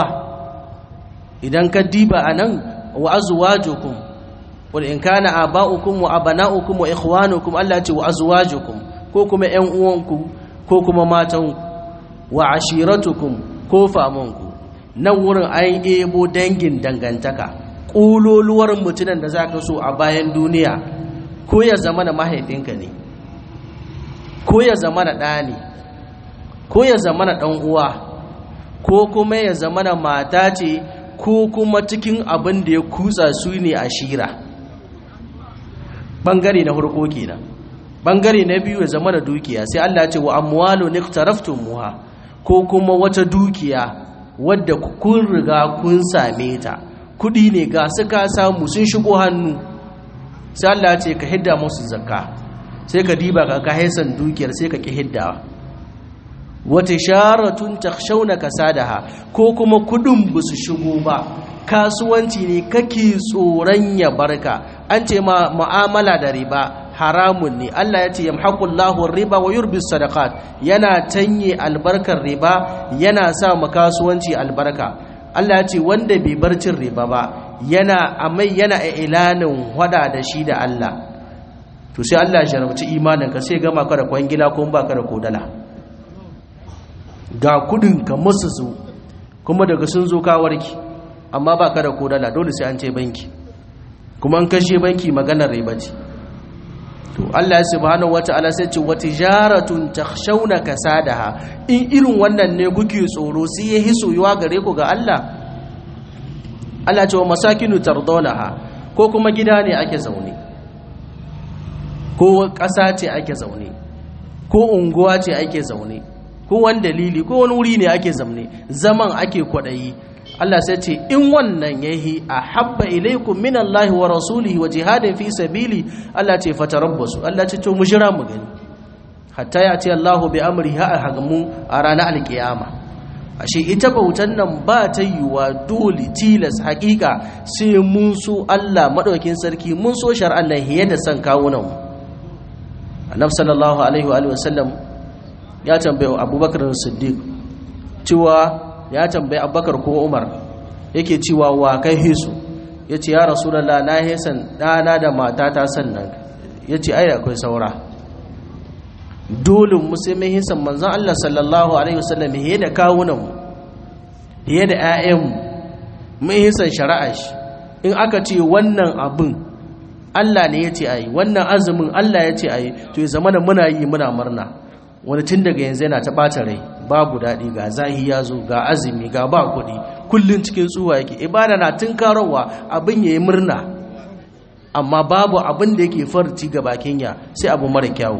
idan ka diba anan wa azwajukum qul in kana aba'ukum wa abana'ukum wa ikhwanukum Allah ce wa azwajukum ko kuma ƴan uwanku ko kuma matanku wa ashiratukum ko famanku nan wurin an ebo dangin dangantaka ƙuloluwar mutunan da zaka so a bayan duniya ko ya zama da mahaifinka ne ko ya zama na ɗa ne ko ya zama na ɗan uwa ko kuma ya zama na mata ce ko kuma cikin abin da ya kutsa su ne a shira ɓangare na hurko kenan ɓangare na biyu ya zama da dukiya sai Allah ce wa amwalu muha ko kuma wata dukiya wadda kun riga kun same ta kudi ne ga su ka samu sun shigo hannu sai Allah ce ka hidda musu zakka sai ka diba ka ka haisan dukiyar sai ka ki hiddawa wata sharatun takhshawna kasadaha ko kuma kudin ba su shigo ba kasuwanci ne kake tsoron ya barka an ce ma mu'amala da riba haramun ne Allah ya ce yamhaqullahu riba wa yurbi sadaqat yana tanye albarkar riba yana sa mu kasuwanci albarka Allah ya ce wanda bai bar cin riba ba yana amai yana ilanin wada da shi da Allah to sai Allah ya jarabci imanin ka sai gama ka da kwangila ko ba ka da kodala ga kudin ka musu su kuma daga sun zo ka warki amma ba ka da kodala dole sai an ce banki kuma an kashe banki maganar riba ce to Allah subhanahu wata'ala sai ce watijaratun takhshawna kasadaha in irin wannan ne kuke tsoro sai ya hisoyuwa gare ku ga Allah Allah ce wa masakinu tardawnaha ko kuma gida ne ake zaune ko ƙasa ce ake zaune ko unguwa ce ake zaune ko wani dalili ko wani wuri ne ake zaune zaman ake kwadayi Allah sai ce in wannan yahi a habba ilaikum min Allah wa rasulihi wa jihadin fi sabili Allah ce fatarabbasu Allah ce to mu jira mu gani hatta ya ce Allah bi amri ha hagamu a ranar alkiyama ashe ita bautan nan ba ta yiwa dole tilas hakika sai mun so Allah madaukin sarki mun so shar'an nan hiye da san kawunan mu Annabi sallallahu alaihi wa sallam ya tambaye Abubakar Siddiq cewa ya tambayi abubakar ko umar yake cewa wa kai hisu ya ce ya rasulallah na hesan ɗana da matata sannan ya ce ai akwai saura dole musulmin hisan manzan Allah sallallahu alaihi wasallam hiye da kawunanmu hiye da 'ya'yanmu mun hisan shari'a shi in aka ce wannan abin Allah ne ya ce ayi wannan azumin Allah ya ce ayi to ya zama da muna yi muna murna wani tun daga yanzu yana ta ɓata rai babu daɗi ga zahi ya zo ga azumi ga ba kuɗi kullum cikin tsuwa yake ibada na tun karowa abin ya yi murna amma babu abin da yake farci ga bakin ya sai abu mara kyawu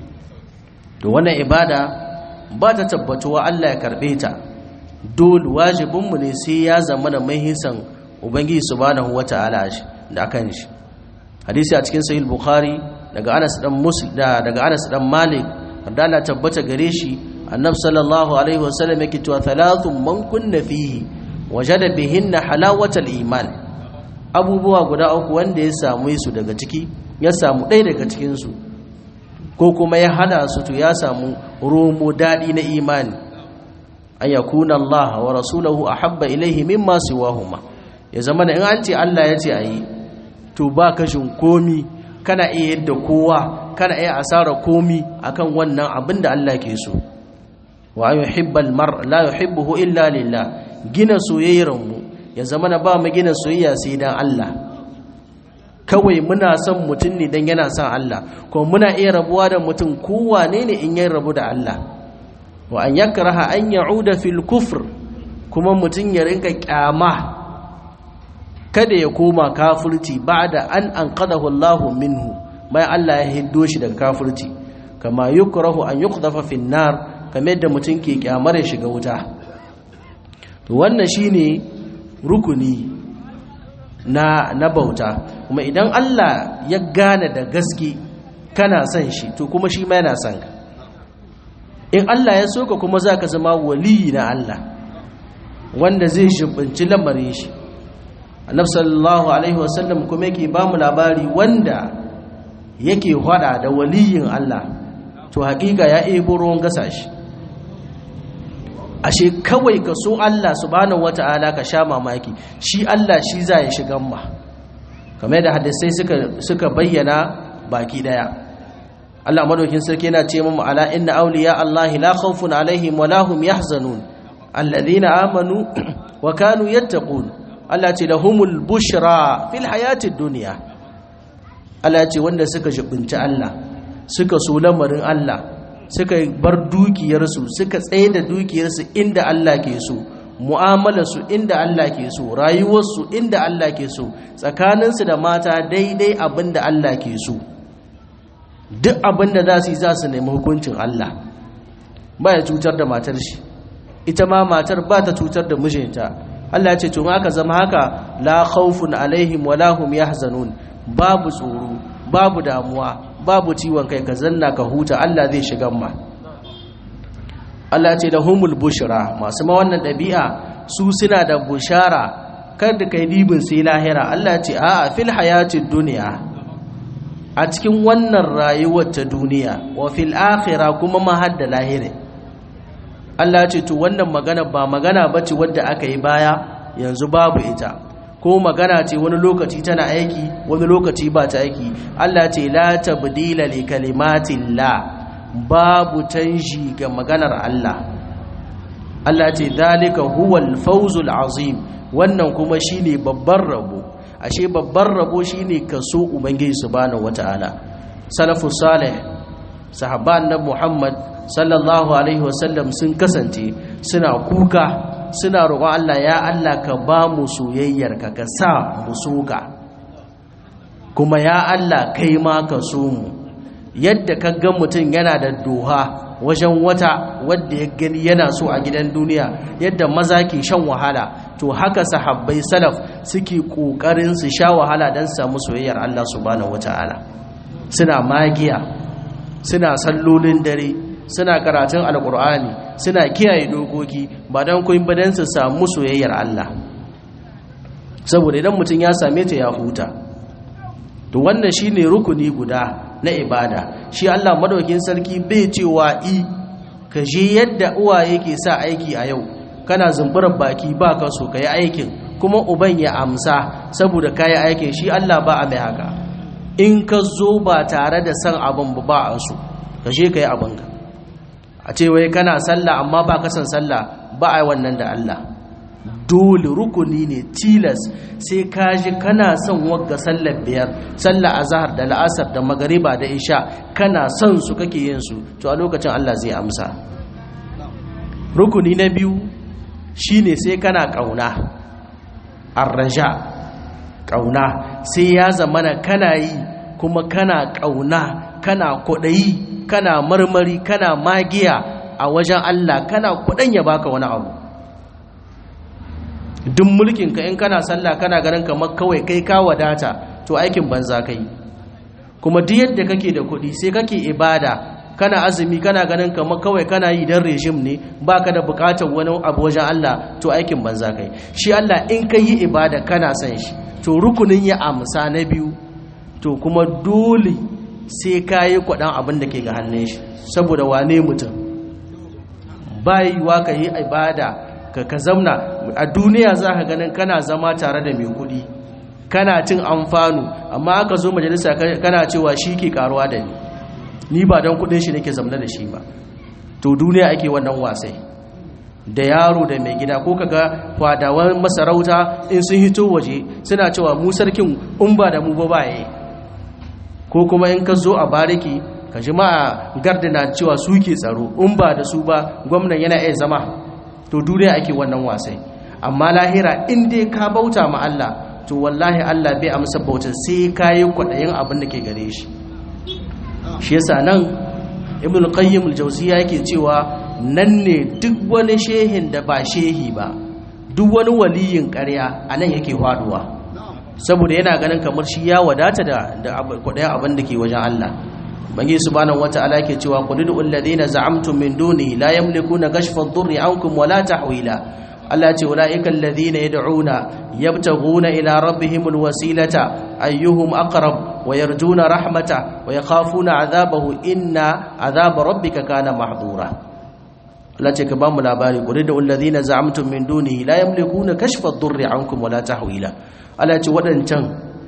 to wannan ibada ba ta tabbatuwa Allah ya karɓe ta dole wajibinmu ne sai ya zama da mahisan ubangiji subhanahu wata'ala da akan shi hadisi a cikin sahih bukhari daga Anas dan Muslim daga Anas dan Malik da Allah tabbata gare shi annab sallallahu alaihi wasallam yake cewa thalathun man kunna fihi wajada bihinna halawatal iman abubuwa guda uku wanda ya samu su daga ciki ya samu ɗaya daga cikin su ko kuma ya hada su to ya samu romo dadi na imani an yakuna Allah wa rasuluhu ahabba ilaihi mimma siwahuma ya zama in an ce Allah ya ce ayi to ba kashin komi kana iya yadda kowa kana iya asara komi akan wannan abin da Allah ke so wa yuhibbal mar la yuhibbuhu illa lillah gina soyayyar mu ya zama na ba mu gina soyayya sai dan Allah kawai muna son mutum ne dan yana son Allah kuma muna iya rabuwa da mutum kowane ne in ya rabu da Allah wa an yakraha an ya'uda fil kufr kuma mutum ya rinka kyama kada ya koma kafirci ba'da an anqadahu Allahu minhu bai Allah ya hiddo shi daga kafirci kama yukrahu an yuqdafa fin nar kamar yadda mutum ke kyamar ya shiga wuta to wannan shine rukuni na na bauta kuma idan Allah ya gane da gaske kana son shi to kuma shi ma yana son ka in Allah ya soka kuma zaka zama waliyi na Allah wanda zai shibinci lamarin shi annabi sallallahu alaihi wasallam kuma yake ba mu labari wanda yake hada da waliyin Allah to hakika ya ebo ruwan gasa shi ashe kawai ka so Allah subhanahu wata'ala ka sha mamaki shi Allah shi za ya shigan ma kamar da hadisai suka suka bayyana baki daya Allah madaukin sarki yana ce mu ala inna awliya Allah la khawfun alaihim wa lahum yahzanun alladhina amanu wa kanu yattaqun Allah ce lahumul bushra fil hayatid dunya Allah ce wanda suka jibinci Allah suka so lamarin Allah suka bar dukiyarsu suka tsaye da dukiyarsu inda Allah ke so mu'amalarsu inda Allah ke so rayuwarsu inda Allah ke so tsakaninsu da mata daidai abin da Allah ke so duk abin da za su yi za su nemi hukuncin Allah ba ya cutar da matar shi ita ma matar ba ta cutar da mijinta Allah ce tun aka zama haka la khawfun alaihim wala hum yahzanun babu tsoro babu damuwa babu ciwon kai ka zanna ka huta Allah zai shiga ma Allah ce da humul bushra masu ma wannan ɗabi'a su suna da bushara kar da kai dibin sai lahira Allah ce a fil hayatid duniya a cikin wannan rayuwar ta duniya wa fil akhirah kuma ma hadda lahira Allah ce to wannan magana ba magana bace wadda aka yi baya yanzu babu ita ko magana ce wani lokaci tana aiki wani lokaci ba ta aiki Allah ce la tabdila li kalimatillah babu canji ga maganar Allah Allah ce dalika huwal fawzul azim wannan kuma shine babban rabo ashe babban rabo shine kaso ubangiji subhanahu wataala salafus salih sahabban na Muhammad sallallahu alaihi wasallam sun kasance suna kuka suna roƙon Allah ya Allah ka ba mu soyayyar ka ka sa mu soga kuma ya Allah kai ma ka so mu yadda ka ga mutum yana da doha wajen wata wadda ya gani yana so a gidan duniya yadda maza ke shan wahala to haka sahabbai salaf suke kokarin su sha wahala don samu soyayyar Allah subhanahu wataala suna magiya suna sallolin dare suna karatun alkur'ani suna kiyaye dokoki ba don kun ba don su samu soyayyar Allah saboda idan mutum ya same ta ya huta to wannan shine rukuni guda na ibada shi Allah madaukin sarki bai cewa i ka je yadda uwaye ke sa aiki a yau kana zumburar baki ba ka so ka yi aikin kuma uban ya amsa saboda ka yi aikin shi Allah ba a mai haka in ka zo ba tare da san abin ba ba a so ka je ka yi abinka a ce wai kana sallah amma ba ka san sallah ba a yi wannan da Allah dole rukuni ne tilas sai ka ji kana son wagga sallar biyar sallar azhar da la'asar da magariba da isha kana son su kake yin su to a lokacin Allah zai amsa rukuni na biyu shine sai kana kauna arraja kauna sai ya zamana kana yi kuma kana kauna kana kwaɗayi kana marmari kana magiya a wajen Allah kana kuɗin ya baka wani abu duk mulkinka in kana sallah kana ganin kamar kawai kai ka wadata to aikin banza kai kuma duk yadda kake da kuɗi sai kake ibada kana azumi kana ganin kamar kawai kana yi dan rejim ne baka da bukatar wani abu wajen Allah to aikin banza kai shi Allah in ka yi ibada kana son shi to rukunin ya amsa na biyu to kuma dole sai ka yi kwaɗan abin da ke ga hannun shi saboda wane mutum bayiwa ka yi ibada ka ka zamna a duniya za ka ganin kana zama tare da mai kuɗi kana cin amfanu amma aka zo majalisa kana cewa shi ke karuwa da ni ni ba don kuɗin shi nake zamna da shi ba to duniya ake wannan wasai da yaro da mai gida ko kaga kwadawan masarauta in sun hito waje suna cewa mu sarkin in ba da mu ba baye ko kuma in ka zo a bariki ka ji ma gardina cewa su ke tsaro in ba da su ba gwamnan yana iya zama to duniya ake wannan wasai amma lahira in dai ka bauta ma Allah to wallahi Allah bai amsa bautar sai ka yi kwaɗayin abin da ke gare shi shi yasa nan ibn qayyim al-jawziya yake cewa nan ne duk wani shehin da ba shehi ba duk wani waliyin ƙarya a nan yake faduwa saboda yana ganin kamar shi ya wadata da kwaɗayin abin da ke wajen Allah bangi subhanahu wata'ala yake cewa qul lil ladina za'amtum min duni la yamlikuna kashfa ad-durri ankum wala tahwila Allah ce ulaika alladhina yad'una yabtaghuna ila rabbihimul wasilata ayyuhum aqrab wa yarjuna rahmata wa yakhafuna 'adhabahu inna 'adhaba rabbika kana mahdura Allah ce ka ba mu labari qul lil ladina za'amtum min duni la yamlikuna kashfa ad-durri ankum wala tahwila Allah ce wadancan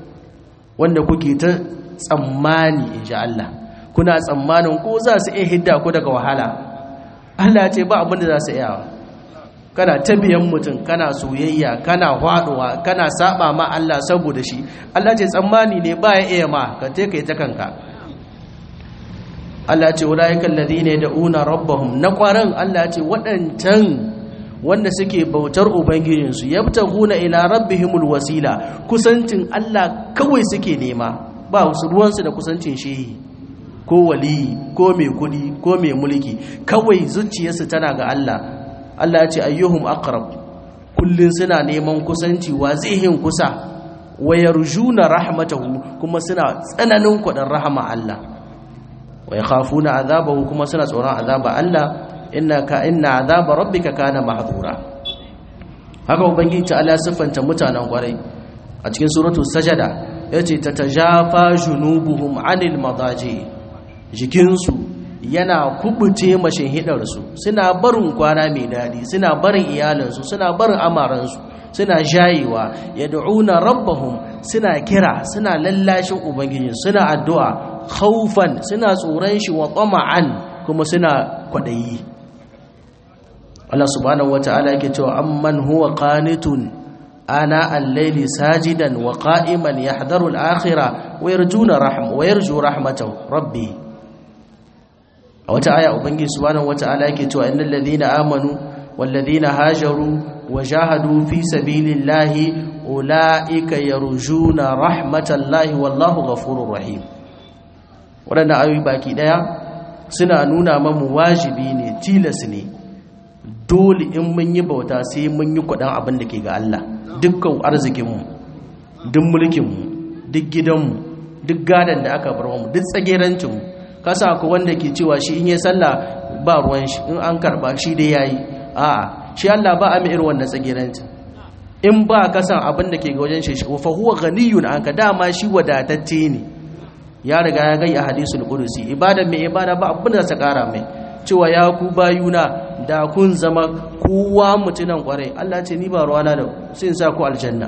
wanda kuke ta tsammani inji Allah kuna tsammanin ko za su iya hidda ku daga wahala Allah ce ba abin da za su iya kana tabiyan mutum kana soyayya kana hwaduwa kana saba ma Allah saboda shi Allah ce tsammani ne ba ya iya ma ka te kai ta kanka Allah ya ce ulaika alladhina yad'una rabbahum na kwaran Allah ya ce waɗancan wanda suke bautar ubangijinsu yabtaguna ila rabbihimul wasila kusancin Allah kawai suke nema ba su ruwansu da kusancin shehi ko wali ko mai kudi ko mai mulki kawai zuciyarsu tana ga Allah Allah ya ce ayyuhum aqrab kullun suna neman kusanci wa zihin kusa wa yarjuna rahmatahu kuma suna tsananin kudin rahama Allah wa yakhafuna azabahu kuma suna tsoron azaba Allah innaka inna azaba rabbika kana mahdura haka ubangiji ta Allah siffanta mutanen kwarai a cikin suratul sajada yace tatajafa junubuhum anil madaji jikinsu yana kubuce mashin hidarsu suna barin kwana mai dadi suna barin iyalansu suna barin amaransu suna jayewa yad'una rabbahum suna kira suna lallashin ubangiji suna addu'a khaufan suna tsoron shi wa tama'an kuma suna kwadayi Allah subhanahu wata'ala yake cewa amman huwa qanitun ana al-layli sajidan wa qa'iman yahdharu al-akhirah wa yarjuna rahm wa yarju rahmatahu rabbi a wata aya ubangiji subhanahu wata'ala yake cewa innal ladhina amanu wal ladhina hajaru wa jahadu fi sabilillahi ulaika yarjuna rahmatallahi wallahu ghafurur rahim wadannan ayoyi baki daya suna nuna mamu wajibi ne tilas ne dole in mun yi bauta sai mun yi kudin abin da ke ga Allah dukkan arzikinmu duk mulkinmu duk gidanmu duk gadon da aka bar mu duk tsagerancinmu kasa ku wanda ke cewa shi in yi sallah ba ruwan shi in an karba shi dai yayi a'a shi Allah ba a mai irin wannan tsagerancin in ba ka san abin da ke ga wajen shi fa huwa ghaniyun anka dama shi wadatacce ne ya riga ya gai a hadisul qudusi ibada mai ibada ba abin da ta kara mai cewa ya ku bayuna da kun zama kowa mutunan kwarai Allah ce ni ba ruwana da sai in sa ku aljanna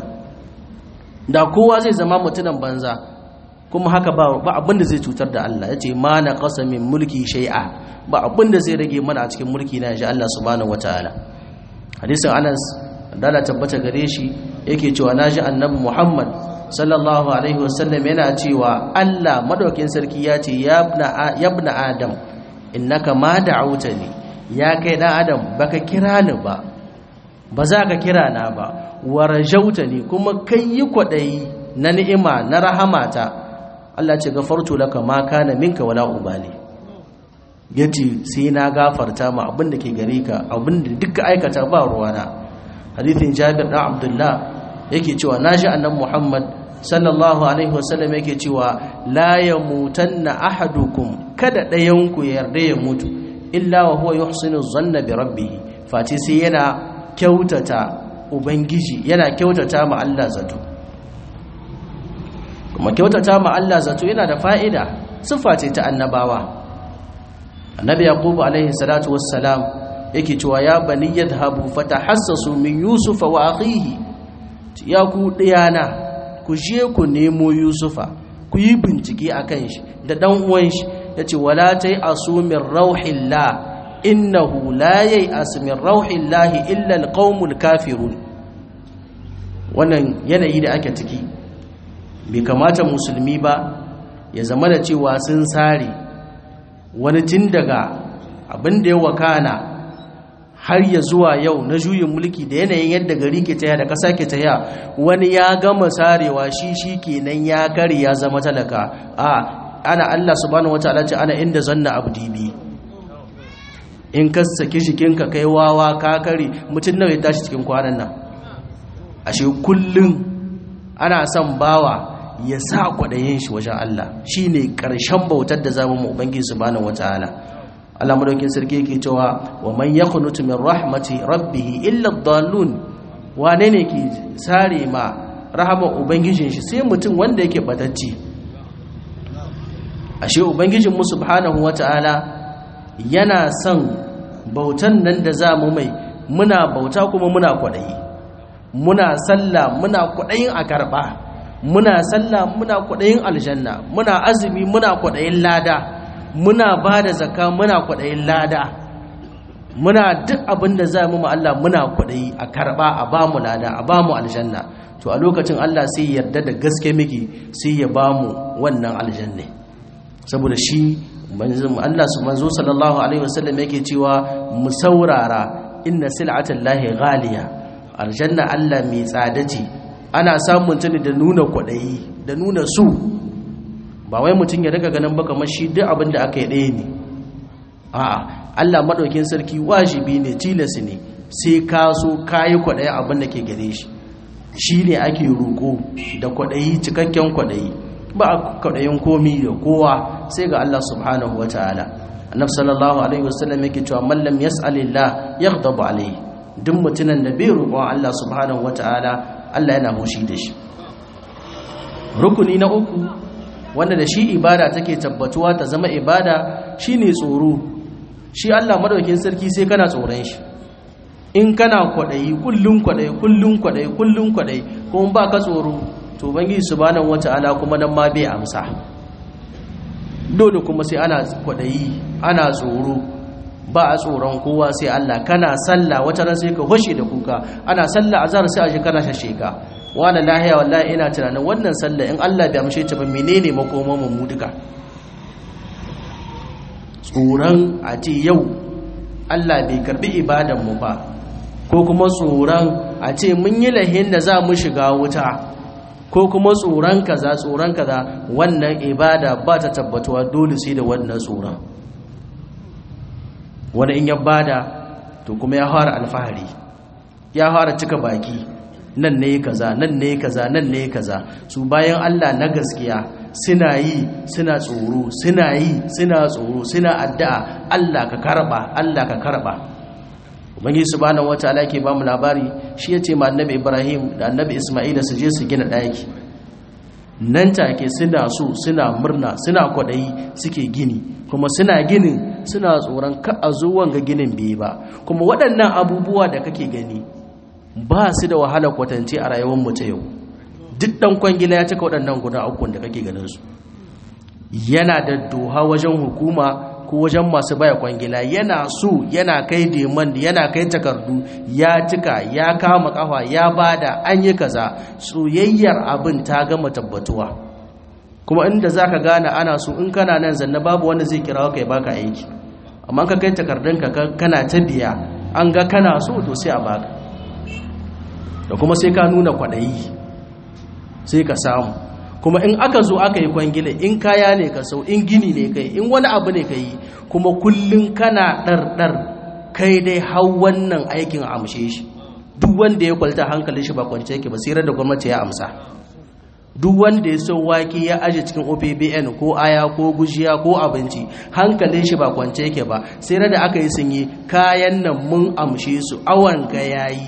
da kowa zai zama mutunan banza kuma haka ba ba abin da zai cutar da Allah yace ma na qasamin mulki shay'a ba abin da zai rage mana a cikin mulki na ji Allah subhanahu wataala hadisin Anas dala tabbata gare shi yake cewa naji annabi Muhammad sallallahu alaihi wasallam yana cewa Allah madaukin sarki ya ce ya ibna adam innaka ma da'awtani ya kai dan adam baka kira ni ba ba za ka kira na ba wa rajautani kuma kai yi kwadayi na ni'ima na rahamata Allah ce gafartu laka ma kana minka wala ubali yace sai na gafarta ma abin da ke gare ka abin da duka aikata ba ruwana hadithin Jabir dan Abdullah yake cewa naji annabi Muhammad sallallahu alaihi wasallam yake cewa la yamutanna ahadukum kada ɗayanku ya yarda ya mutu illa wa huwa yuhsinu zanna bi rabbih fati sai yana kyautata ubangiji yana kyautata ma Allah zato kuma kyautata ma Allah zato yana da fa'ida sifa ce ta annabawa annabi yaqub alaihi salatu wassalam yake cewa ya bani yadhhabu fatahassasu min yusuf wa akhihi ya ku diyana ku je ku nemo yusufa ku yi bincike akan shi da dan uwan shi yace wala tai asumin rauhillah innahu la yai asmin rauhillah illa alqaumul kafirun wannan yanayi da ake ciki bai kamata musulmi ba ya zama da cewa sun sare wani tun daga abin da ya wakana har ya zuwa yau na juyin mulki da yanayin yadda gari ke taya da ƙasa ke taya wani ya gama sarewa shi shi kenan ya kare ya zama talaka a ana Allah subhanahu wataala ce ana inda zanna abdi bi in ka saki shikinka kai wawa ka kare mutum nawa ya tashi cikin kwanan nan ashe kullum ana son bawa ya sa kwaɗayin shi wajen Allah shine ƙarshen bautar da zamu mu ubangiji subhanahu wataala Allah madaukin sarki yake cewa wa man yakhnutu min rahmati rabbih illa ad-dallun wane ne ke sare ma rahama ubangijin shi sai mutum wanda yake batacci ashe ubangijin mu subhanahu wataala yana son bautan nan da zamu mai muna bauta kuma muna kwadayi muna sallah muna kwadayin a karba muna sallah muna kwadayin aljanna muna azumi muna kwadayin lada muna ba da zaka muna kwaɗayin lada muna duk abin da za mu Allah muna kwaɗayi a karɓa a ba mu lada a ba mu aljanna to a lokacin Allah sai yarda da gaske miki sai ya ba mu wannan aljanna saboda shi Allah su manzo sallallahu alaihi wasallam yake cewa mu saurara inna sil'atan lahi ghaliya aljanna Allah mai tsada ce ana samun ta ne da nuna kwaɗayi da nuna su ba wai mutum ya daga ganin ba kamar shi duk abin da aka yi ɗaya ne a'a Allah maɗaukin sarki wajibi ne tilas ne sai ka so ka yi kwaɗayi abin da ke gare shi shi ne ake roƙo da kwaɗayi cikakken kwaɗayi ba a kwaɗayin komi da kowa sai ga Allah subhanahu wa ta'ala annab sallallahu alaihi wasallam yake cewa mallam yas'alillah yaghdabu alaihi duk mutumin da bai roƙon Allah subhanahu wa ta'ala Allah yana hushi da shi rukuni na uku wanda da shi ibada take tabbatuwa ta zama ibada shine tsoro shi Allah madaukakin sarki sai kana tsoron shi in kana kwadayi kullun kwadayi kullun kwadayi kullun kwadayi kuma ba ka tsoro to bangi subhanahu wataala kuma nan ma bai amsa dole kuma sai ana kwadayi ana tsoro ba a tsoron kowa sai Allah kana sallah wata ran sai ka hoshe da kuka ana sallah azhar sai a ji kana shasheka wala lahiya wallahi ina tunanin wannan sallah in Allah bai amshe ta ba menene makoman mu duka tsoron a ce yau Allah bai karbi ibadan mu ba ko kuma tsoron a ce mun yi lahin da za mu shiga wuta ko kuma tsoron kaza tsoron kaza wannan ibada ba ta tabbatuwa dole sai da wannan tsoron wani in ya bada to kuma ya fara alfahari ya fara cika baki nan ne kaza nan ne kaza nan ne kaza su bayan Allah na gaskiya suna yi suna tsoro suna yi suna tsoro suna addu'a Allah ka karba Allah ka karba ubangi subhanahu wataala yake ba mu labari shi yace ma annabi Ibrahim da annabi Isma'ila su je su gina daki nan take suna so suna murna suna kwadayi suke gini kuma suna ginin suna tsoron ka a zo wanga ginin bai ba kuma waɗannan abubuwa da kake gani ba su da wahala kwatance a rayuwar mu ta yau duk dan kwangila ya cika waɗannan guda uku da kake ganin su yana da doha wajen hukuma ko wajen masu baya kwangila yana so yana kai demand yana kai takardu ya cika ya kama kafa ya bada an yi kaza soyayyar abin ta gama tabbatuwa kuma inda zaka gane ana so in kana nan zanna babu wanda zai kira ka ya baka aiki amma ka kai takardunka kana ta biya an ga kana so to sai a baka da kuma sai ka nuna kwaɗayi sai ka samu kuma in aka zo aka yi kwangila in kaya ne ka sau in gini ne kai in wani abu ne ka yi kuma kullum kana ɗarɗar kai dai hau wannan aikin a amshe shi duk wanda ya kwalta hankalin shi ba kwance yake ba sai da gwamnati ya amsa duk wanda ya sau wake ya aje cikin opbn ko aya ko gujiya ko abinci hankalin shi ba kwance yake ba sai da aka yi sun yi kayan nan mun amshe su awan ga yayi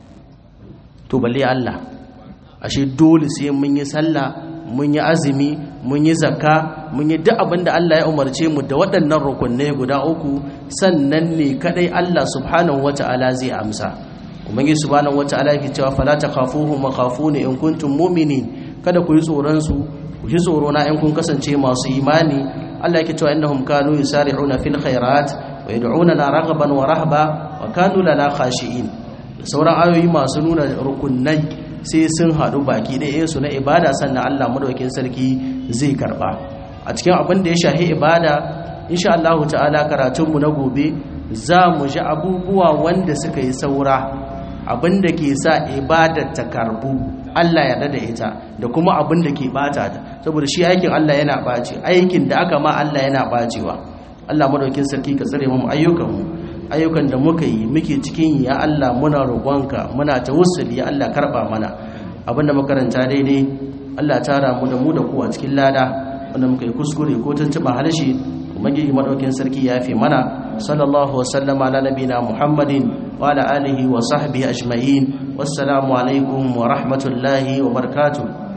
to balle Allah ashe dole sai mun yi sallah mun yi azumi mun yi zakka mun yi duk abin da Allah ya umarce mu da waɗannan rukunai guda uku sannan ne kadai Allah subhanahu wata'ala zai amsa ubangi subhanahu wata'ala yake cewa fala takhafuhum wa khafuni in kuntum mu'minin kada ku yi tsoron su ku ji tsoro na in kun kasance masu imani Allah yake cewa innahum kanu yusari'una fil khairat wa yad'una raghaban wa rahba wa kanu lana khashi'in sauran ayoyi masu nuna rukunai sai sun haɗu baki ɗaya su na ibada sannan Allah madaukakin sarki zai karɓa a cikin abin da ya shahi ibada insha Allah ta'ala karatunmu na gobe za mu ji abubuwa wanda suka yi saura abin da ke sa ibadar ta karbu Allah ya da ita da kuma abin da ke bata ta saboda shi aikin Allah yana ɓaci aikin da aka ma Allah yana ɓacewa Allah madaukakin sarki ka tsare mu ayyukanmu ayyukan da muka yi muke cikin ya Allah muna roƙonka muna tawassuli ya Allah karba mana abinda makaranta daidai Allah tara mu da mu da ku a cikin lada wanda muka yi kuskure ko tuntuɓa harshe ubangiji madaukin sarki ya fi mana sallallahu wa sallama ala nabina muhammadin wa ala alihi wa sahbihi ajma'in wassalamu alaikum wa rahmatullahi wa barakatuh